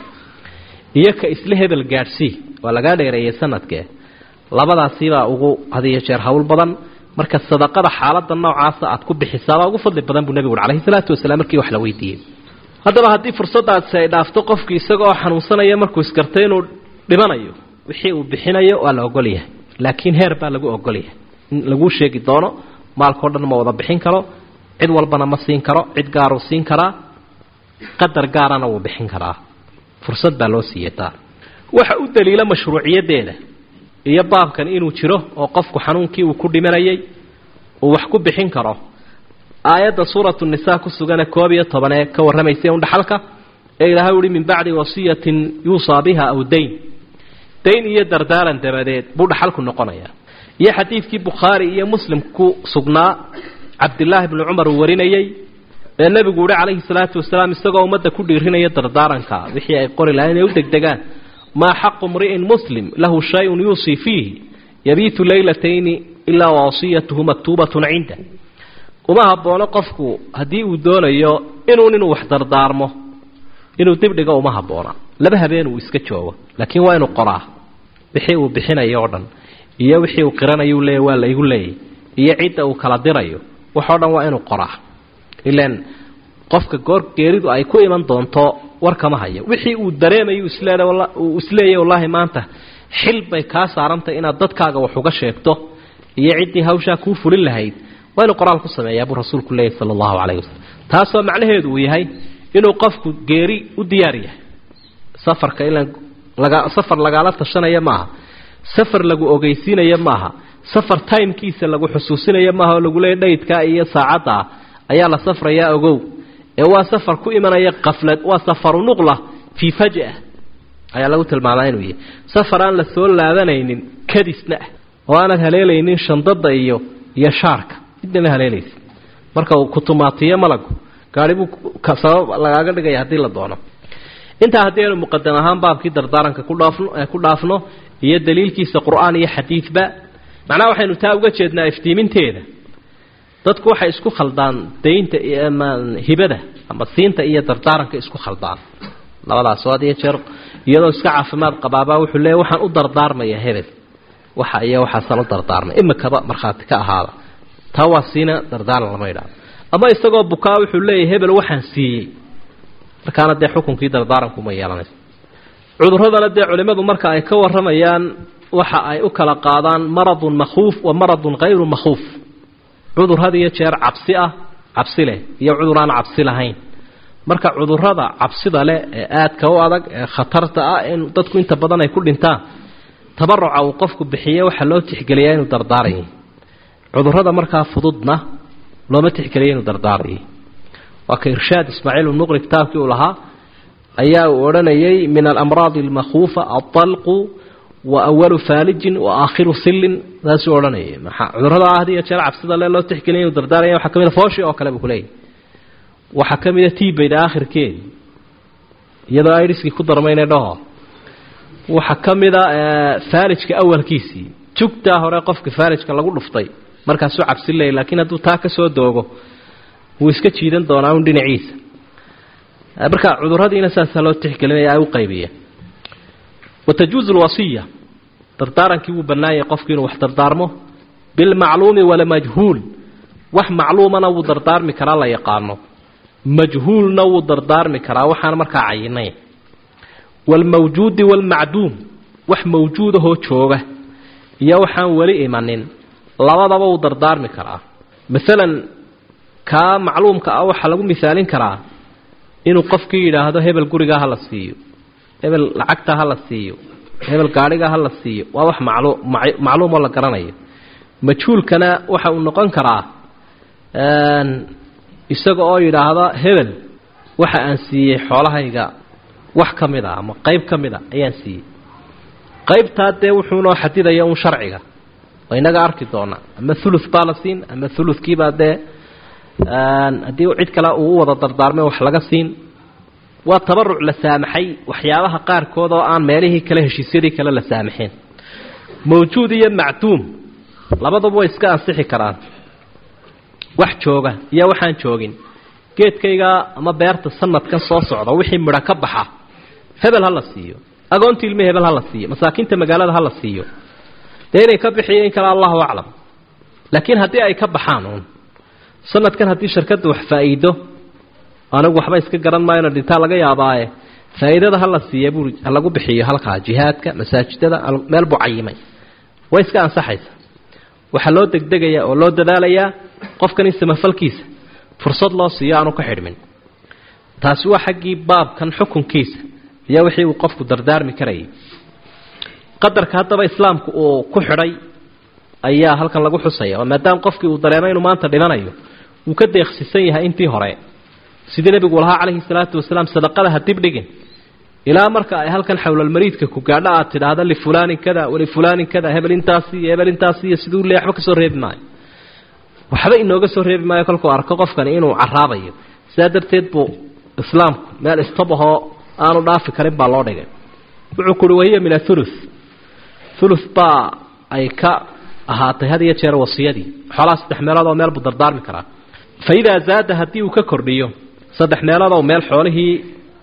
iyo ka isle hebel gaadhsii waa lagaa dheereeyey sanadkee labadaasibaa ugu had iyo jeer hawl badan marka sadaqada xaalada noocaasa aad ku bixisaabaa ugu fadli badan buu nebigu ui alayhi salaatu wasalaam markii wax la weydiiyey haddaba haddii fursadaasi ay dhaafto qofkii isagaoo xanuunsanaya markuu isgartay inuu dhimanayo wixii uu bixinayo waa la ogol yahay laakiin heer baa lagu ogol yahay in laguu sheegi doono maalkao dhan ma wada bixin karo cid walbana ma siin karo cid gaaruu siin karaa qadar gaarana wuu bixin karaa fursad baa loo siiyey taa waxa u daliila mashruuciyadeeda iyo baabkan inuu jiro oo qofku xanuunkii uu ku dhimanayay uu wax ku bixin karo aayadda suuratu nisaa ku sugane koob iyo toban ee ka warramaysa un dhaxalka ee ilaahay uhi min bacdi wasiyatin yuusaa biha aw dayn dayn iyo dardaaran dabadeed buu dhaxalku noqonayaa iyo xadiidkii bukhaari iyo muslim ku sugnaa cabdilaahi bni cumar uu warinayey ee nebigu uhi calayhi salaatu wasalaam isagoo ummadda ku dhiirinaya dardaaranka wixii ay qori lahayn inay u degdegaan maa xaqu mri'in muslim lahu shay-un yuusii fiihi yabiitu leylatayni ilaa wasiyatuhu maktuubatun cinda uma haboono qofku haddii uu doonayo inuun inuu wax dardaarmo inuu dibdhigo uma habboona laba habeen uu iska joogo laakiin waa inuu qoraa wixii uu bixinayo oo dhan iyo wixii uu qiranayu leeya waa laygu leeyay iyo cidda uu kala dirayo waxoo dhan waa inuu qoraa ilan qofka goor geeridu ay ku iman doonto war kama hayo wixii uu dareemayo isleeya uu isleeyahy wallaahi maanta xil bay kaa saarantay inaad dadkaaga wax uga sheegto iyo ciddii hawshaa kuu fulin lahayd waa inuu qoraal ku sameeyaa buu rasuulku leeyahy sala allahu calayhi wasalam taasoo macnaheedu uu yahay inuu qofku geeri u diyaar yahay safarka ilan laga safar lagaala tashanaya maaha safar lagu ogeysiinaya maaha safar timekiisa lagu xusuusinaya maaha oo lagu leeya dhaydkaa iyo saacaddaa ayaa la safrayaa ogow ee waa safar ku imanaya qaflad waa safaru nuqla fii faja ayaa lagu tilmaamaa inuu yahay safar aan la soo laabanaynin kadisna ah oo aanad haleelaynin shandada iyo iyo shaarka midnama haleelaysa marka uu kutumaatiyo malagu gaari buu sabab lagaaga dhigaya haddii la doono intaa haddii aynu muqadam ahaan baabkii dardaaranka ku dhaafno ku dhaafno iyo daliilkiisa qur-aan iyo xadiidba macnaha waxaynu taa uga jeednaa iftiiminteeda dadku waxay isku khaldaan daynta ama hibada ama siinta iyo dardaaranka isku khaldaan labadaas oo had iyo jeer iyadoo iska caafimaad qabaabaa wuxuu leeya waxaan u dardaarmaya hebel waxa iyo waxaasaan u dardaarmay imikaba markhaati ka ahaada taa waa siina dardaaran lama idhaado ama isagoo bukaa wuxuu leeyahy hebel waxaan siiyey markaana dee xukunkii dardaarankuuma yeelanayso cuduradana dee culimmadu marka ay ka warramayaan waxa ay u kala qaadaan maradun makhuuf wa maradun hayru makhuuf cudur had iyo jeer cabsi ah cabsi leh iyo cudur aan cabsi lahayn marka cudurada cabsida leh ee aadka u adag ee khatarta ah in dadku inta badan ay ku dhintaan tabaruca uu qofku bixiye waxaa loo tixgeliyaa inuu dardaaran yahay cudurada markaa fududna looma tixgeliya inuu dardaaran yahay waa ka irshaad ismaaciil muqri kitaabkii uu lahaa ayaa uu odhanayay min alamraadi almakhuufa alطalqu wa awalu faalijin wa aakhiru sillin saasuu odhanayay maxaa cudurada had iyo jeer cabsida le loo tixgeliya inuu dardaaranya waxaa ka mid a fooshi oo kale buu kuleeyahy waxaa ka mid a tibayda aakhirkeedi iyadoo idhiskii ku darmayne dhaho waxaa ka mid a faalijka awalkiisii jugtaa hore qofka faalijka lagu dhuftay markaasuu cabsi leeyay laakiin hadduu taa ka soo doogo wuu iska jiidan doonaa un dhinaciisa marka cuduradiina saasaa loo tixgelinaya ay u qaybiyeen watajuuzu lwasiya dardaarankii wuu bannaayay qofku inuu wax dardaarmo bilmacluumi walamajhuul wax macluumana wuu dardaarmi karaa la yaqaano majhuulna wuu dardaarmi karaa waxaan markaa cayinayn waalmawjuudi waalmacduum wax mawjuudahoo jooga iyo waxaan weli imanin labadaba wuu dardaarmi karaa masalan kaa macluumka ah waxaa lagu misaalin karaa inuu qofkii yidhaahdo hebel gurigaa ha la siiyo hebel lacagta ha la siiyo hebel gaadhiga ha la siiyo waa wax maclu macluumoo la garanayo majhuulkana waxa uu noqon karaa isaga oo yidhaahda hebel waxa aan siiyey xoolahayga wax ka mid a ama qayb ka mid a ayaan siiyey qaybtaa dee wuxuunoo xadidaya un sharciga oo inaga arki doona ama thuluth baa la siin ama thuluthkiibaa dee haddii cid kale uu u wada dardaarmay wax laga siin waa tabaruc la saamaxay waxyaabaha qaarkood oo aan meelihii kale heshiisyadii kale la saamaxeen mawjuud iyo macduum labaduba way iska ansixi karaan wax jooga iyo waxaan joogin geedkayga ama beerta sanadkan soo socda wixii midho ka baxa hebel ha la siiyo agoonta ilmi hebel ha la siiyo masaakiinta magaalada ha la siiyo dee inay ka bixiyo in kale allahu aclam laakiin haddii ay ka baxaan uun sanadkan haddii shirkadda wax faa'iido anigu waxba iska garan maayona dhintaa laga yaabaaye faa'iidada ha la siiya buu ha lagu bixiyo halkaa jihaadka masaajidada meel buu cayimay way iska ansaxaysa waxaa loo degdegayaa oo loo dadaalayaa qofkan in samafalkiisa fursad loo siiyo aanu ka xidhmin taasi waa xaggii baabkan xukunkiisa iyo wixii uu qofku dardaarmi karayay qadarka haddaba islaamku uu ku xidhay ayaa halkan lagu xusaya oo maadaama qofkii uu dareemay inuu maanta dhimanayo wuu ka deeqsisan yahay intii hore sidii nebigu lahaa calayhi salaatu wasalaam sadaqada ha dibdhigin ilaa marka ay halkan xowlalmariidka ku gaadho aad tidhaahda lifulaanin kada walifulaanin kada hebel intaasi iyo hebel intaasi iyo siduu le waxba ka soo reebi maayo waxba inooga soo reebi maayo kolkuu arko qofkani inuu caraabayo sidaa darteed buu islaamku meel istabahoo aanu dhaafi karin baa loo dhigay wuxuu kuhi wahiya min athuluth thuluth baa ay ka ahaatay had iyo jeer wasiyadii xoolaha saddex meelood oo meel buu dardaarmi karaa fa idaa zaada haddii uu ka kordhiyo saddex meelood oo meel xoolihii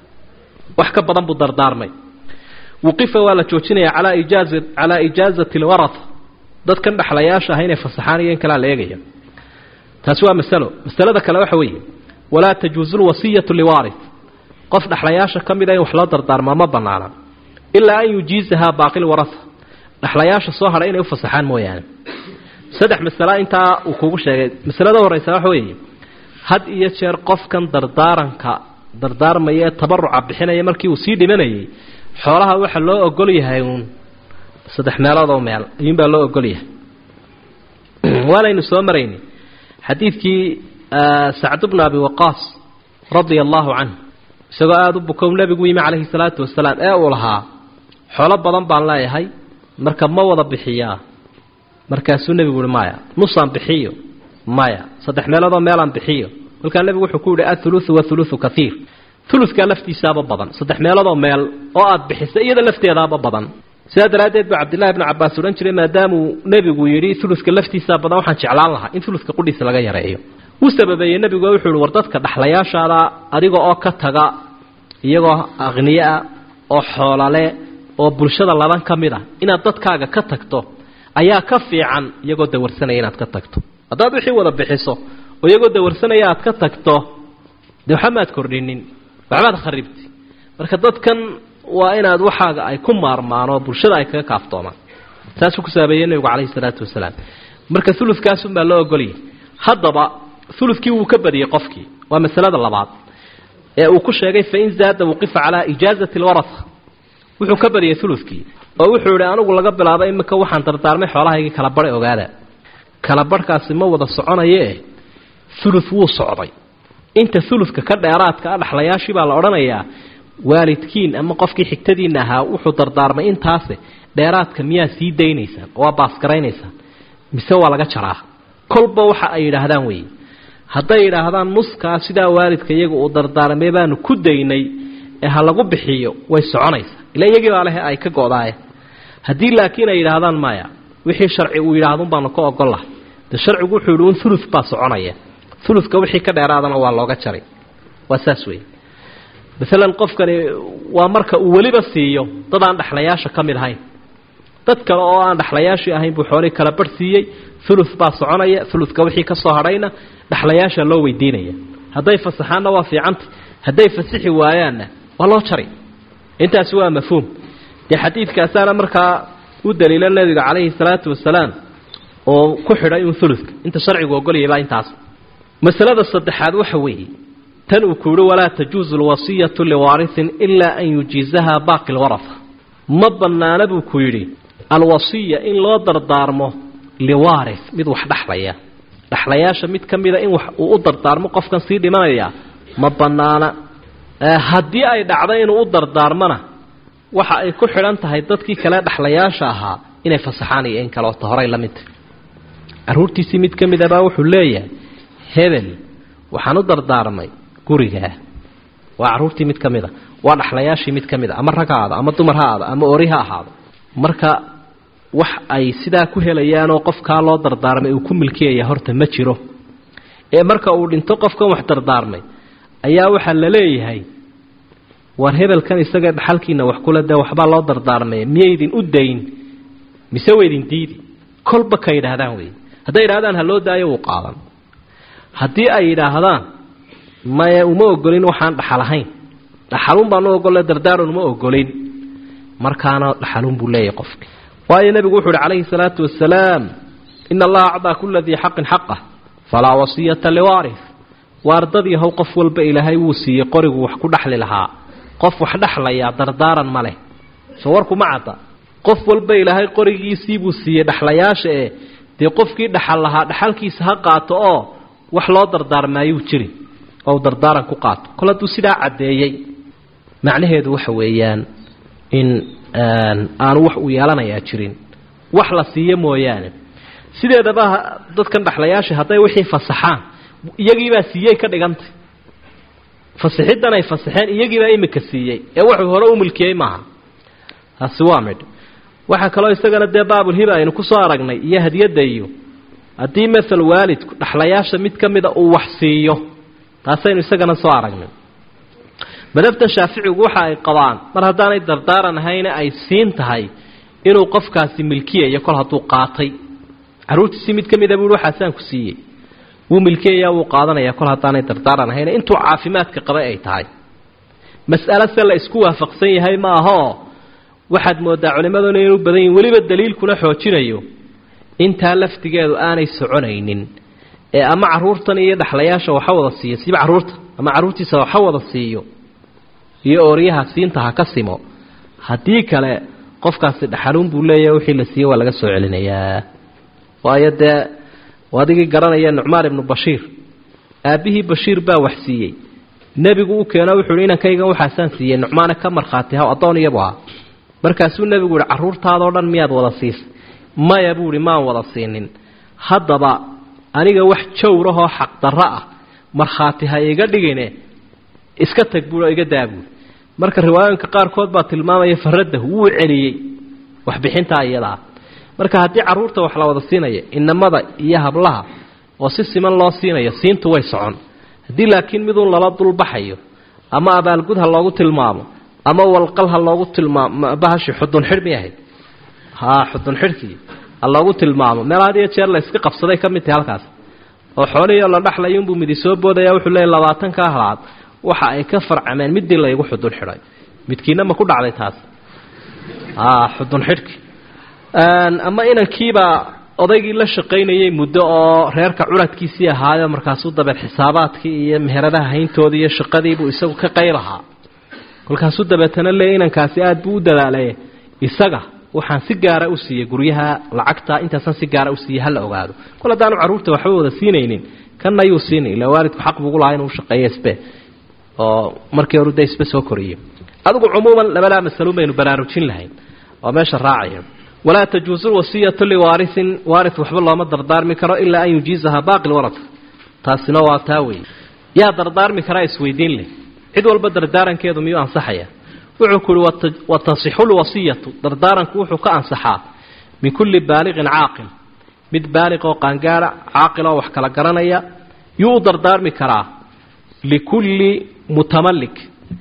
wax ka badan buu dardaarmay wuqifa waa la joojinayaa calaa ijaaza calaa ijaazati alwaratha dadkan dhexlayaasha ah inay fasaxaan iyo in kalea la eegaya taasi waa masalo masalada kale waxa weeye walaa tajuusu lwasiyatu liwaarith qof dhexlayaasha ka mida in wax loo dardaarmaa ma banaana ilaa an yujiizahaa baaqi lwaratha dhexlayaasha soo hadhay inay u fasaxaan mooyaane saddex masala intaa uu kugu sheegay masalada horeysa waxa weeye had iyo jeer qofkan dardaaranka dardaarmaya ee tabaruca bixinaya markii uu sii dhimanayay xoolaha waxa loo ogol yahay uun saddex meelood oo meel ayuunbaa loo ogol yahay waanaynu soo marayni xadiidkii sacd bna abi waqaas radia allahu canhu isagoo aada u bukow nebigu yimi calayhi salaatu wasalaam ee uu lahaa xoolo badan baan leeyahay marka ma wada bixiyaa markaasuu nebigu uhi maya nusaan bixiyo maya saddex meeloodoo meelaan bixiyo kolkaa nebigu wuxuu ku yidhi athuluthu wathuluthu kaiir ulukaa laftiisaaba badan saddex meeloodoo meel oo aad bixisa iyada lafteedaaba badan sidaa daraaddeed buu cabdillahi bnu cabaas odhan jiray maadaamuu nebigu yidhi uluka laftiisaa badan waxaan jeclaan lahaa in uluka qudhiisa laga yareeyo wuu sababeeyey nebigu wuxuu ihi war dadka dhexlayaashaada adiga oo ka taga iyagoo aqniyeah oo xoolale oo bulshada laban ka mid ah inaad dadkaaga ka tagto ayaa ka fiican iyagoo dawarsanaya inaad ka tagto haddaad wixii wada bixiso oo iyagoo dawarsanaya aad ka tagto dee waxba maad kordhinin waxbaad kharibti marka dadkan waa inaad waxaaga ay ku maarmaan oo bulshada ay kaga kaaftoomaan saasuu ku saabeeyey nebigu calayhi salaatu wasalaam marka ulukaasunbaa loo ogolyay haddaba ulukii wuu ka badiyey qofkii waa masalada labaad ee uu ku sheegay fain zaada wuqifa calaa ijaazati alwaratha wuxuu ka badiyey ulukii oo wuxuu yihi anigu laga bilaabo imika waxaan dardaarmay xoolahaygii kala bari ogaada kala barhkaasi ma wada soconayee ulu wuu socday inta uluka ka dheeraadka a dhexlayaashii baa la odhanayaa waalidkiin ama qofkii xigtadiina ahaa wuxuu dardaarmay intaase dheeraadka miyaa sii daynaysaan oo waa baasgaraynaysaan mise waa laga jaraa kolba waxa ay yidhaahdaan weeye hadday yidhaahdaan nuskaa sidaa waalidka iyaga uu dardaarmay baanu ku daynay ee ha lagu bixiyo way soconaysaa ila iyagii baa lehe ay ka go'daaye haddii laakiin ay yidhaahdaan maya wixii sharci uu yidhahdun baanu ka ogol lahay de sharcigu wuxuu yidhi un ulu baa soconaya uluka wixii ka dheeraadana waa looga jaray waa saas wey maalan qofkani waa marka uu weliba siiyo dad aan dhexlayaasha ka mid ahayn dad kale oo aan dhexlayaashii ahayn buu xoolihii kala barh siiyey ulu baa soconaya uluka wixii ka soo hadhayna dhexlayaasha loo weydiinaya hadday fasaxaanna waa fiicanta hadday fasixi waayaanna waa loo jari intaasi waa mafhuum dee xadiidkaasaana markaa u daliila nebiga calayhi salaatu wasalaam oo ku xidhay un uluka inta sharcigu ogolyabaa intaas masalada saddexaad waxa weeye tan uu ku yihi walaa tajuusu lwasiyatu liwaarisin ilaa an yujiizaha baaqi lwarafa ma bannaana buu ku yidhi alwasiya in loo dardaarmo liwaaris mid wax dhexlaya dhexlayaasha mid ka mida in wax uu u dardaarmo qofkan sii dhimanaya ma bannaana haddii ay dhacdo inuu u dardaarmona waxa ay ku xidhan tahay dadkii kale dhexlayaasha ahaa inay fasaxaan iyo in kaleota horay la midta carruurtiisii mid ka mid abaa wuxuu leeyahay hebel waxaan u dardaarmay gurigaa waa carruurtii mid ka mid a waa dhexlayaashii mid ka mid a ama rag ha aado ama dumar ha aado ama ori ha ahaado marka wax ay sidaa ku helayaanoo qofkaa loo dardaarmay uu ku milkiyaya horta ma jiro ee marka uu dhinto qofkan wax dardaarmay ayaa waxaa la leeyahay war hebelkan isaga dhaxalkiina wax kule dee waxbaa loo dardaarmay miyaydin u dayn mise waydin diidi kolba ka yidhaahdaan wey hadday yidhahdaan ha loo daayo wuu qaadan haddii ay yidhaahdaan maya uma ogolin waxaan dhaxal ahayn dhaxalun baanu ogolle dardaaran uma ogolin markaana dhaxalun buu leeyahay qofki waayo nebigu wuxu uhi calayhi salaatu wasalaam ina allaha acdaa kula dii xaqin xaqah falaa wasiyata liwaaris waardad yahow qof walba ilaahay wuu siiyey qorigu wax ku dhexli lahaa qof wax dhexlayaa dardaaran ma leh soo warku ma cadda qof walba ilaahay qorigiisii buu siiyey dhexlayaasha ee dee qofkii dhaxal lahaa dhaxalkiisa ha qaato oo wax loo dardaarmaayuu jiri oo u dardaaran ku qaato kol hadduu sidaa caddeeyey macnaheedu waxa weeyaan in aanu wax uu yeelanayaa jirin wax la siiyo mooyaane sideedaba dadkan dhexlayaasha hadday wixii fasaxaan iyagiibaa siiyey ka dhigantay fasixiddan ay fasaxeen iyagiibaa imika siiyey ee wuxuu hore u milkiyey maaha taasi waa midh waxaa kaloo isagana dee baabulhiba aynu ku soo aragnay iyo hadiyadda iyo haddii maal waalidku dhexlayaasha mid ka mida uu wax siiyo taasaynu isagana soo aragnay madhabtan shaaficigu waxa ay qabaan mar haddaanay dardaaran ahayne ay siin tahay inuu qofkaasi milkiyayo kol hadduu qaatay carruurtiisii mid ka mida buui waxaasaan ku siiyey wuu milkiyayaa wuu qaadanaya kol haddaanay dardaaran ahayne intuu caafimaadka qabay ay tahay mas'alo se la isku waafaqsan yahay ma ahoo waxaad moodaa culimmaduna inuu badan yihin weliba daliilkuna xoojinayo intaa laftigeedu aanay soconaynin ee ama carruurtan iyo dhexlayaasha waxa wada siiyo siiba carruurta ama carruurtiisa waxa wada siiyo iyo ooryaha siinta ha ka simo haddii kale qofkaasi dhaxaluun buu leeyahay wixii la siiyey waa laga soo celinayaa waayo dee adigii garanaya nucmaan ibnu bashiir aabbihii bashiir baa wax siiyey nebigu u keeno wuxuu hi inankaygan waxaasaan siiyey nucmaane ka markhaati haw addoon iyabu ahaa markaasuu nebigu yihi carruurtaadoo dhan miyaad wada siisay maya buu ihi maan wada siinin haddaba aniga wax jawrahoo xaqdarro ah markhaati ha iga dhigine iska tag buui oo iga daa buui marka riwaayooyinka qaarkood baa tilmaamaya faradahu wuu celiyey waxbixintaa iyadaa marka haddii carruurta wax la wada siinaya inamada iyo hablaha oo si siman loo siinayo siintu way socon haddii laakiin miduun lala dulbaxayo ama abaalgud ha loogu tilmaamo ama walqal ha loogu tilmaamo bahashi xudun xidh may ahayd ha xudun xidhkii ha loogu tilmaamo meel had iyo jeer la iska qabsaday ka mid tahay halkaas oo xoolihii la dhexlayunbuu midi soo boodaya wuxuu leeyay labaatankaa halaad waxa ay ka farcameen midii laygu xudun xidhay midkiina ma ku dhacday taas xudun xidhki ama inankiibaa odaygii la shaqaynayay muddo oo reerka curadkiisii ahaayo markaasuu dabeed xisaabaadkii iyo meheradaha hayntoodii iyo shaqadiibuu isagu ka qaylahaa kolkaasuu dabeetana leeyay inankaasi aada buu u dadaalay isaga waxaan si gaara u siiyey guryaha lacagta intaasaan si gaara u siiyey hala ogaado kol haddaanu carruurta waxba wada siinaynin kanna yuu siinay ila waalidku xaq bugu lahaa inuu shaqeeyo isbe oo markii horu de isbe soo koriyo adigu cumuuman labadaa masaluun baynu baraarujin lahayn oo meesha raacaya walaa tajuusu lwasiyatu liwaarisin waaris waxba looma dardaarmi karo ilaa an yujiizaha baaqi lwarad taasina waa taa wey yaa dardaarmi karaa isweydiin leh cid walba dardaarankeedu miyuu ansaxaya wuxuu ku uhi watasixu lwasiyatu dardaaranku wuxuu ka ansaxaa min kulli baaliqin caaqil mid baaliq oo qaangaara caaqil oo wax kala garanaya yuu u dardaarmi karaa likulli mutamalik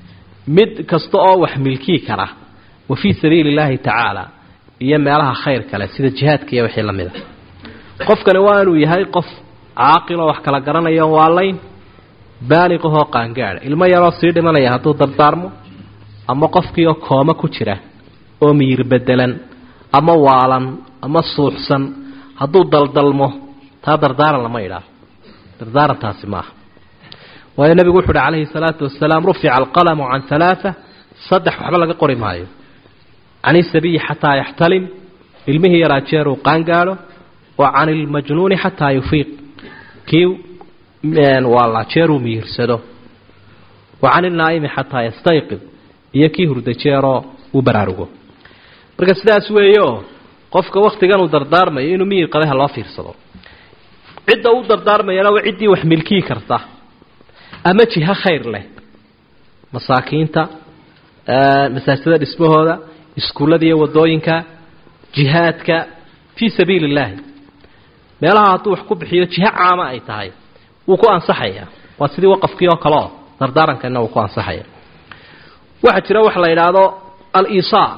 mid kasta oo wax milkii kara wa fii sabiili illaahi tacaala iyo meelaha khayr kale sida jihaadka iyo wixii la mid a qofkani waa inuu yahay qof caaqiloo wax kala garanayo waalayn baaliqahoo qaangaadha ilmo yaroo sii dhimanaya hadduu dardaarmo ama qofkiioo kooma ku jira oo miyir bedelan ama waalan ama suuxsan hadduu daldalmo taa dardaaran lama idhaah dardaarantaasi maaha waayo nebigu wuxu uhi calayhi salaatu wasalaam rufica alqalamu can halaaa saddex waxba laga qori maayo can isabiyi xataa yaxtalim ilmihii yaraa jeeruu qaangaadho wa can ilmajnuuni xataa yufiiq kii waala jeeruu miyirsado wa can ilnaa'imi xataa yastayqid iyo kii hurda jeeroo uu baraarugo marka sidaas weeyo qofka waktigan uu dardaarmayo inuu miyir qabeha loo fiirsado cidda u dardaarmayana waa ciddii wax milkii karta ama jiho khayr leh masaakiinta masaajidada dhismahooda iskuullada iyo wadooyinka jihaadka fii sabiili illaahi meelaha hadduu wax ku bixiyo jiho caama ay tahay wuu ku ansaxayaa waa sidii waqafkii oo kale oo dardaarankanna wuu ku ansaxaya waxaa jira waxa la yidhaahdo al-isaa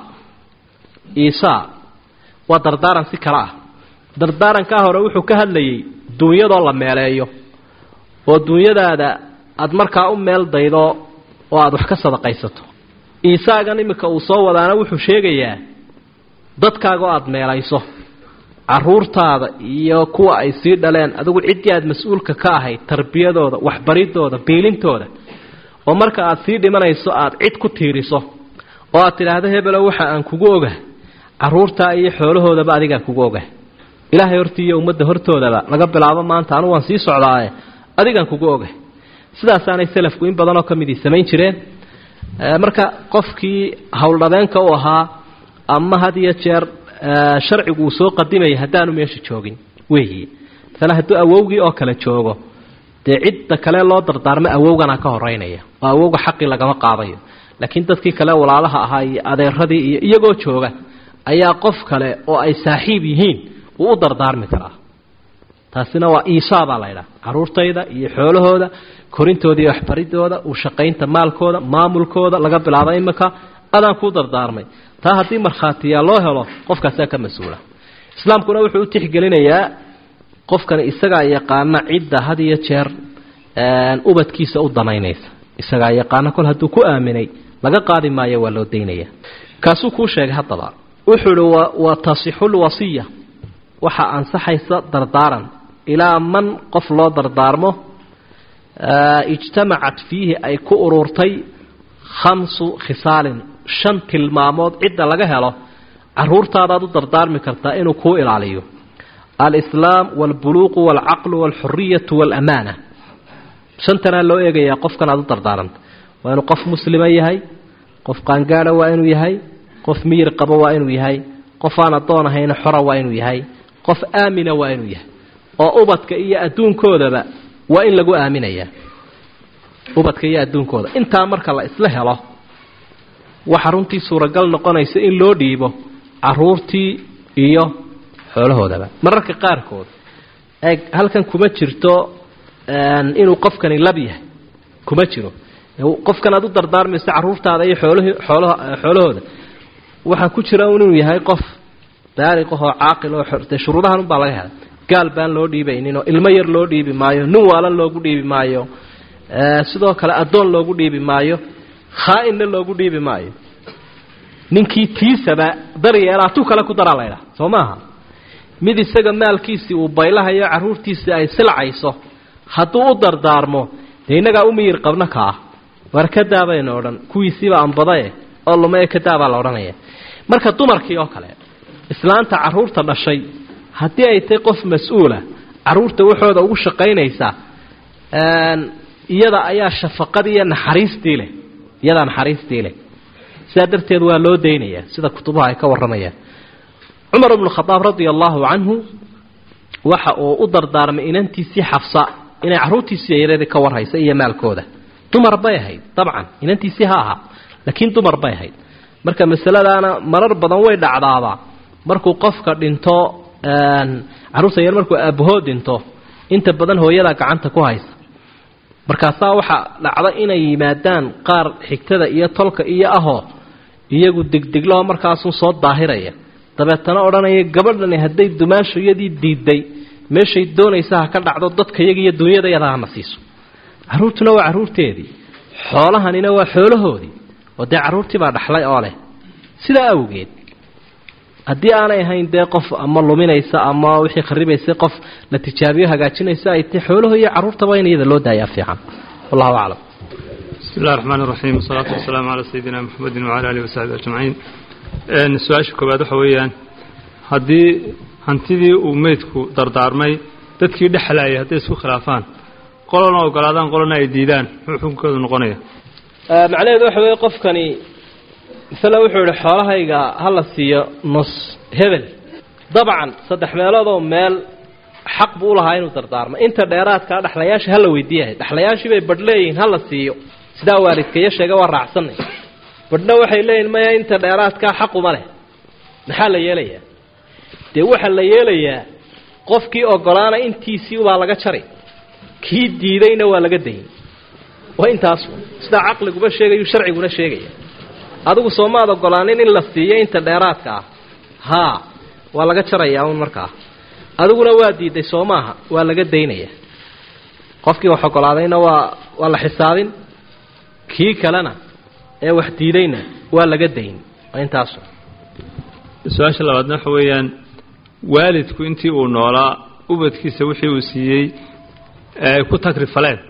isaa waa dardaaran si kale ah dardaarankaa hore wuxuu ka hadlayay duunyadoo la meeleeyo oo duunyadaada aada markaa u meel daydo oo aada wax ka sadaqaysato iisaagan iminka uu soo wadaana wuxuu sheegayaa dadkaaga oo aada meelayso caruurtaada iyo kuwa ay sii dhaleen adigu ciddii aada mas-uulka ka ahayd tarbiyadooda waxbaridooda biilintooda oo marka aada sii dhimanayso aada cid ku tiiriso oo aad tidhaahdo hebelow waxa aan kugu oga caruurtaa iyo xoolahoodaba adigaa kugu oga ilaahay hortii iyo ummadda hortoodaba laga bilaabo maanta anugu waan sii socdaaye adigaan kugu oga sidaasaanay salafku in badanoo ka midii samayn jireen marka qofkii howldhabeenka u ahaa ama had iyo jeer sharcigu uu soo qadimaya haddaanu meesha joogin weyi maala hadduu awowgii oo kale joogo dee cidda kale loo dardaarmo awowgana ka horeynaya oo awowga xaqii lagama qaadayo laakiin dadkii kale walaalaha ahaa iyo adeeradii iyo iyagoo jooga ayaa qof kale oo ay saaxiib yihiin uu u dardaarmi karaa taasina waa iisaa baa laydhaha caruurtayda iyo xoolahooda korintooda iyo waxbaridooda u shaqaynta maalkooda maamulkooda laga bilaabo iminka adaan kuu dardaarmay taa haddii markhaatiyaa loo helo qofkaasaa ka mas-uula islaamkuna wuxuu u tixgelinayaa qofkani isagaa yaqaana cidda had iyo jeer ubadkiisa u danaynaysa isagaa yaqaana kol hadduu ku aaminay laga qaadi maayo waa loo daynaya kaasuu kuu sheegay haddaba wuxuu ihi wa tasixu lwasiya waxaa ansaxaysa dardaaran ilaa man qof loo dardaarmo ijtamacat fiihi ay ku ururtay khamsu khisaalin shan tilmaamood cidda laga helo caruurtaadaad u dardaarmi kartaa inuu kuu ilaaliyo alislaam walbuluuqu walcaqlu walxuriyatu walamaana shantanaa loo eegayaa qofkan aad u dardaaranta waa inuu qof muslima yahay qof qaangaada waa inuu yahay qof miyir qabo waa inuu yahay qof aan addoon ahayna xora waa inuu yahay qof aamina waa inuu yahay oo ubadka iyo adduunkoodaba waa in lagu aaminayaa ubadka iyo adduunkooda intaa marka la isla helo waxa runtii suuragal noqonaysa in loo dhiibo caruurtii iyo xoolahoodaba mararka qaarkood eeg halkan kuma jirto inuu qofkani lab yahay kuma jiro qofkan aad u dardaarmayso caruurtaada iyo xoolahii xoolaha xoolahooda waxaa ku jira inuu yahay qof daariqahoo caaqil oo dee shuruudahan unbaa laga helay gaal baan loo dhiibayninoo ilmo yar loo dhiibi maayo nin waalan loogu dhiibi maayo sidoo kale addoon loogu dhiibi maayo khaa-inna loogu dhiibi maayo ninkii tiisaba daryeelaa tu kale ku daraa laydhaha soo maaha mid isaga maalkiisii uu baylahayo caruurtiisii ay silcayso hadduu u dardaarmo dee innagaa u miyir qabno ka ah war kadaa baynu odhan kuwiisiiba ambadae oo lumae kadaabaa la odhanaya marka dumarkii oo kale islaanta caruurta dhashay haddii ay tahay qof mas-uula caruurta waxooda ugu shaqaynaysa iyada ayaa shafaqadii iyo naxariistii leh iyadaa naxariistii leh sidaa darteed waa loo daynayaa sida kutubaha ay ka warramayaan cumar bnu khadaab radia allaahu canhu waxa uu u dardaarmay inantiisii xafsa inay caruurtiisii yareedii ka warhaysa iyo maalkooda dumar bay ahayd dabcan inantiisii ha ahaa laakiin dumar bay ahayd marka masaladaana marar badan way dhacdaabaa markuu qofka dhinto caruurta yar markuu aabahood dhinto inta badan hooyadaa gacanta ku haysa markaasaa waxaa dhacda inay yimaadaan qaar xigtada iyo tolka iyo ahoo iyagu degdegloo markaasun soo daahiraya dabeetana odhanaya gabadhani hadday dumaashayadii diiday meeshay doonaysa ha ka dhacdo dadka iyaga iyo dunyadayada hana siiso carruurtuna waa carruurteedii xoolahanina waa xoolahoodii oo dee carruurtii baa dhaxlay oo leh sidaa awgeed haddii aanay ahayn dee qof ama luminaysa ama wixii kharibaysa qof la tijaabiyo hagaajinaysa ay tahay xoolaho iyo carruurtaba in iyada loo daayaa fiican wallahu aclam bismi illahi raxmaan iraxiim wasalaatu wasalaamu calaa sayidina maxamedin wacala alihi wasaxbi ajmaciin su-aasha koowaad waxa weeyaan haddii hantidii uu meydku dardaarmay dadkii dhexlayay hadday isku khilaafaan qolona ogolaadaan qolona ay diidaan muxuu xukunkoodu noqonaya macnaheedu waxa weeye qofkani masale wuxuu yihi xoolahayga ha la siiyo nus hebel dabcan saddex meeloodoo meel xaq buu ulahaa inuu dardaarmo inta dheeraadkaa dhexlayaasha hala weydiiyahay dhexlayaashii bay badh leeyihiin hala siiyo sidaa waalidkaiyo sheega waa raacsanay badhna waxay leeyihin maya inta dheeraadkaa xaquma leh maxaa la yeelayaa dee waxaa la yeelayaa qofkii ogolaana intiisii ubaa laga jari kii diidayna waa laga dayn waa intaas sidaa caqliguba sheegayu sharciguna sheegaya adigu soomaad ogolaanin in la siiyo inta dheeraadka ah haa waa laga jarayaa un markaa adiguna waa diiday soo maaha waa laga daynaya qofkii wax ogolaadayna waa waa la xisaabin kii kalena ee wax diidayna waa laga dayn waa intaas su-aasha labaadna waxa weeyaan waalidku intii uu noolaa ubadkiisa wixii uu siiyey ay ku tagrifaleen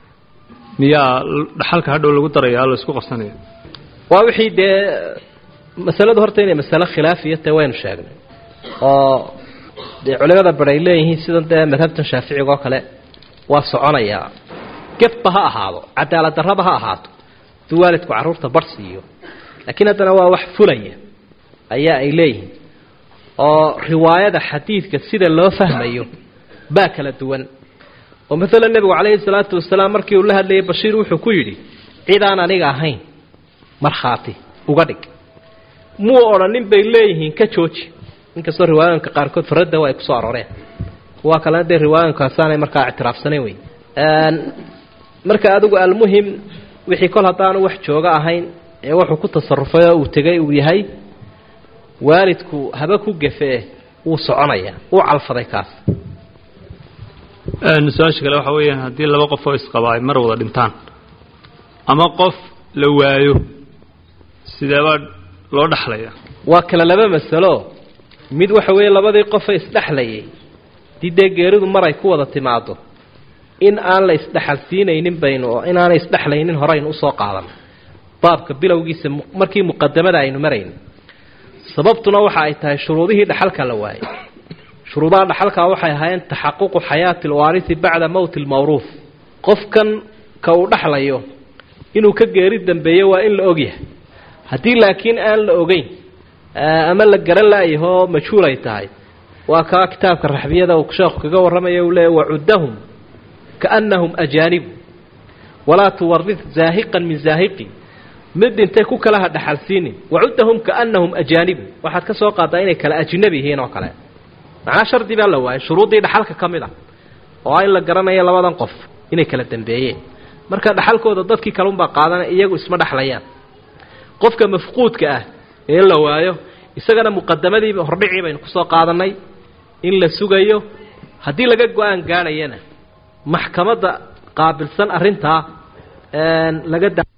miyaa dhaxalka hadhow lagu daraya la isku qabsanaya waa wixii dee masaladu horta inay masalo khilaafiya tae waynu sheegnay oo dee culimada bar ay leeyihiin sidan dee madhabtan shaaficiga oo kale waa soconayaa gefba ha ahaado cadaalad darraba ha ahaato haduu waalidku carruurta barh siiyo laakiin haddana waa wax fulaya ayaa ay leeyihiin oo riwaayada xadiidka sida loo fahmayo baa kala duwan oo maalan nebigu calayhi salaatu wasalaam markii uu la hadlayay bashiir wuxuu ku yidhi cid aan aniga ahayn markhaati uga dhig muu odhanin bay leeyihiin ka jooji inkastoo riwaayooyinka qaarkood faradda ay kusoo arooreen kuwa kalena dee riwaayooyinkaasaanay markaa ictiraafsanayn wey marka adigu almuhim wixii kol haddaanu wax jooga ahayn ee wuxuu ku tasarufay oo uu tegay uu yahay waalidku haba ku gefee wuu soconayaa wuu calfaday kaas su-aasha kale waxa weeyaan haddii laba qof oo isqaba ay mar wada dhintaan ama qof la waayo sideebaa loo dhexlaya waa kale laba masalo mid waxa weeye labadii qofe isdhexlayay dii dee geeridu mar ay ku wada timaado in aan la isdhexalsiinaynin baynu oo inaanay isdhexlaynin horeynu usoo qaadan baabka bilowgiisa markii muqadamada aynu marayn sababtuna waxa ay tahay shuruudihii dhaxalka la waayay shuruudaha dhaxalkaa waxay ahaayeen taxaququ xayaati alwaarisi bacda mowti almawruuf qofkan ka uu dhexlayo inuu ka geeri dambeeyo waa in la ogyahay haddii laakiin aan la ogeyn ama la garan laayahoo majhuul ay tahay waa kaa kitaabka raxbiyada uu sheekhu kaga warramaya uu leeya wacuddahum kaannahum ajaanibu walaa tuwarid zaahiqan min zaahiqi mid dhintay ku kala ha dhaxalsiinin wacuddahum kaannahum ajaanibu waxaad ka soo qaadaa inay kala ajnabi yihiin oo kale macnaa shardi baa la waayay shuruuddii dhaxalka ka mid a oo in la garanayo labadan qof inay kala dambeeyeen marka dhaxalkooda dadkii kalunbaa qaadanaya iyagu isma dhexlayaan qofka mafquudka ah ee in la waayo isagana muqadamadiiba hordhicii baynu kusoo qaadanay in la sugayo haddii laga go-aan gaadhayana maxkamadda qaabilsan arrintaa laga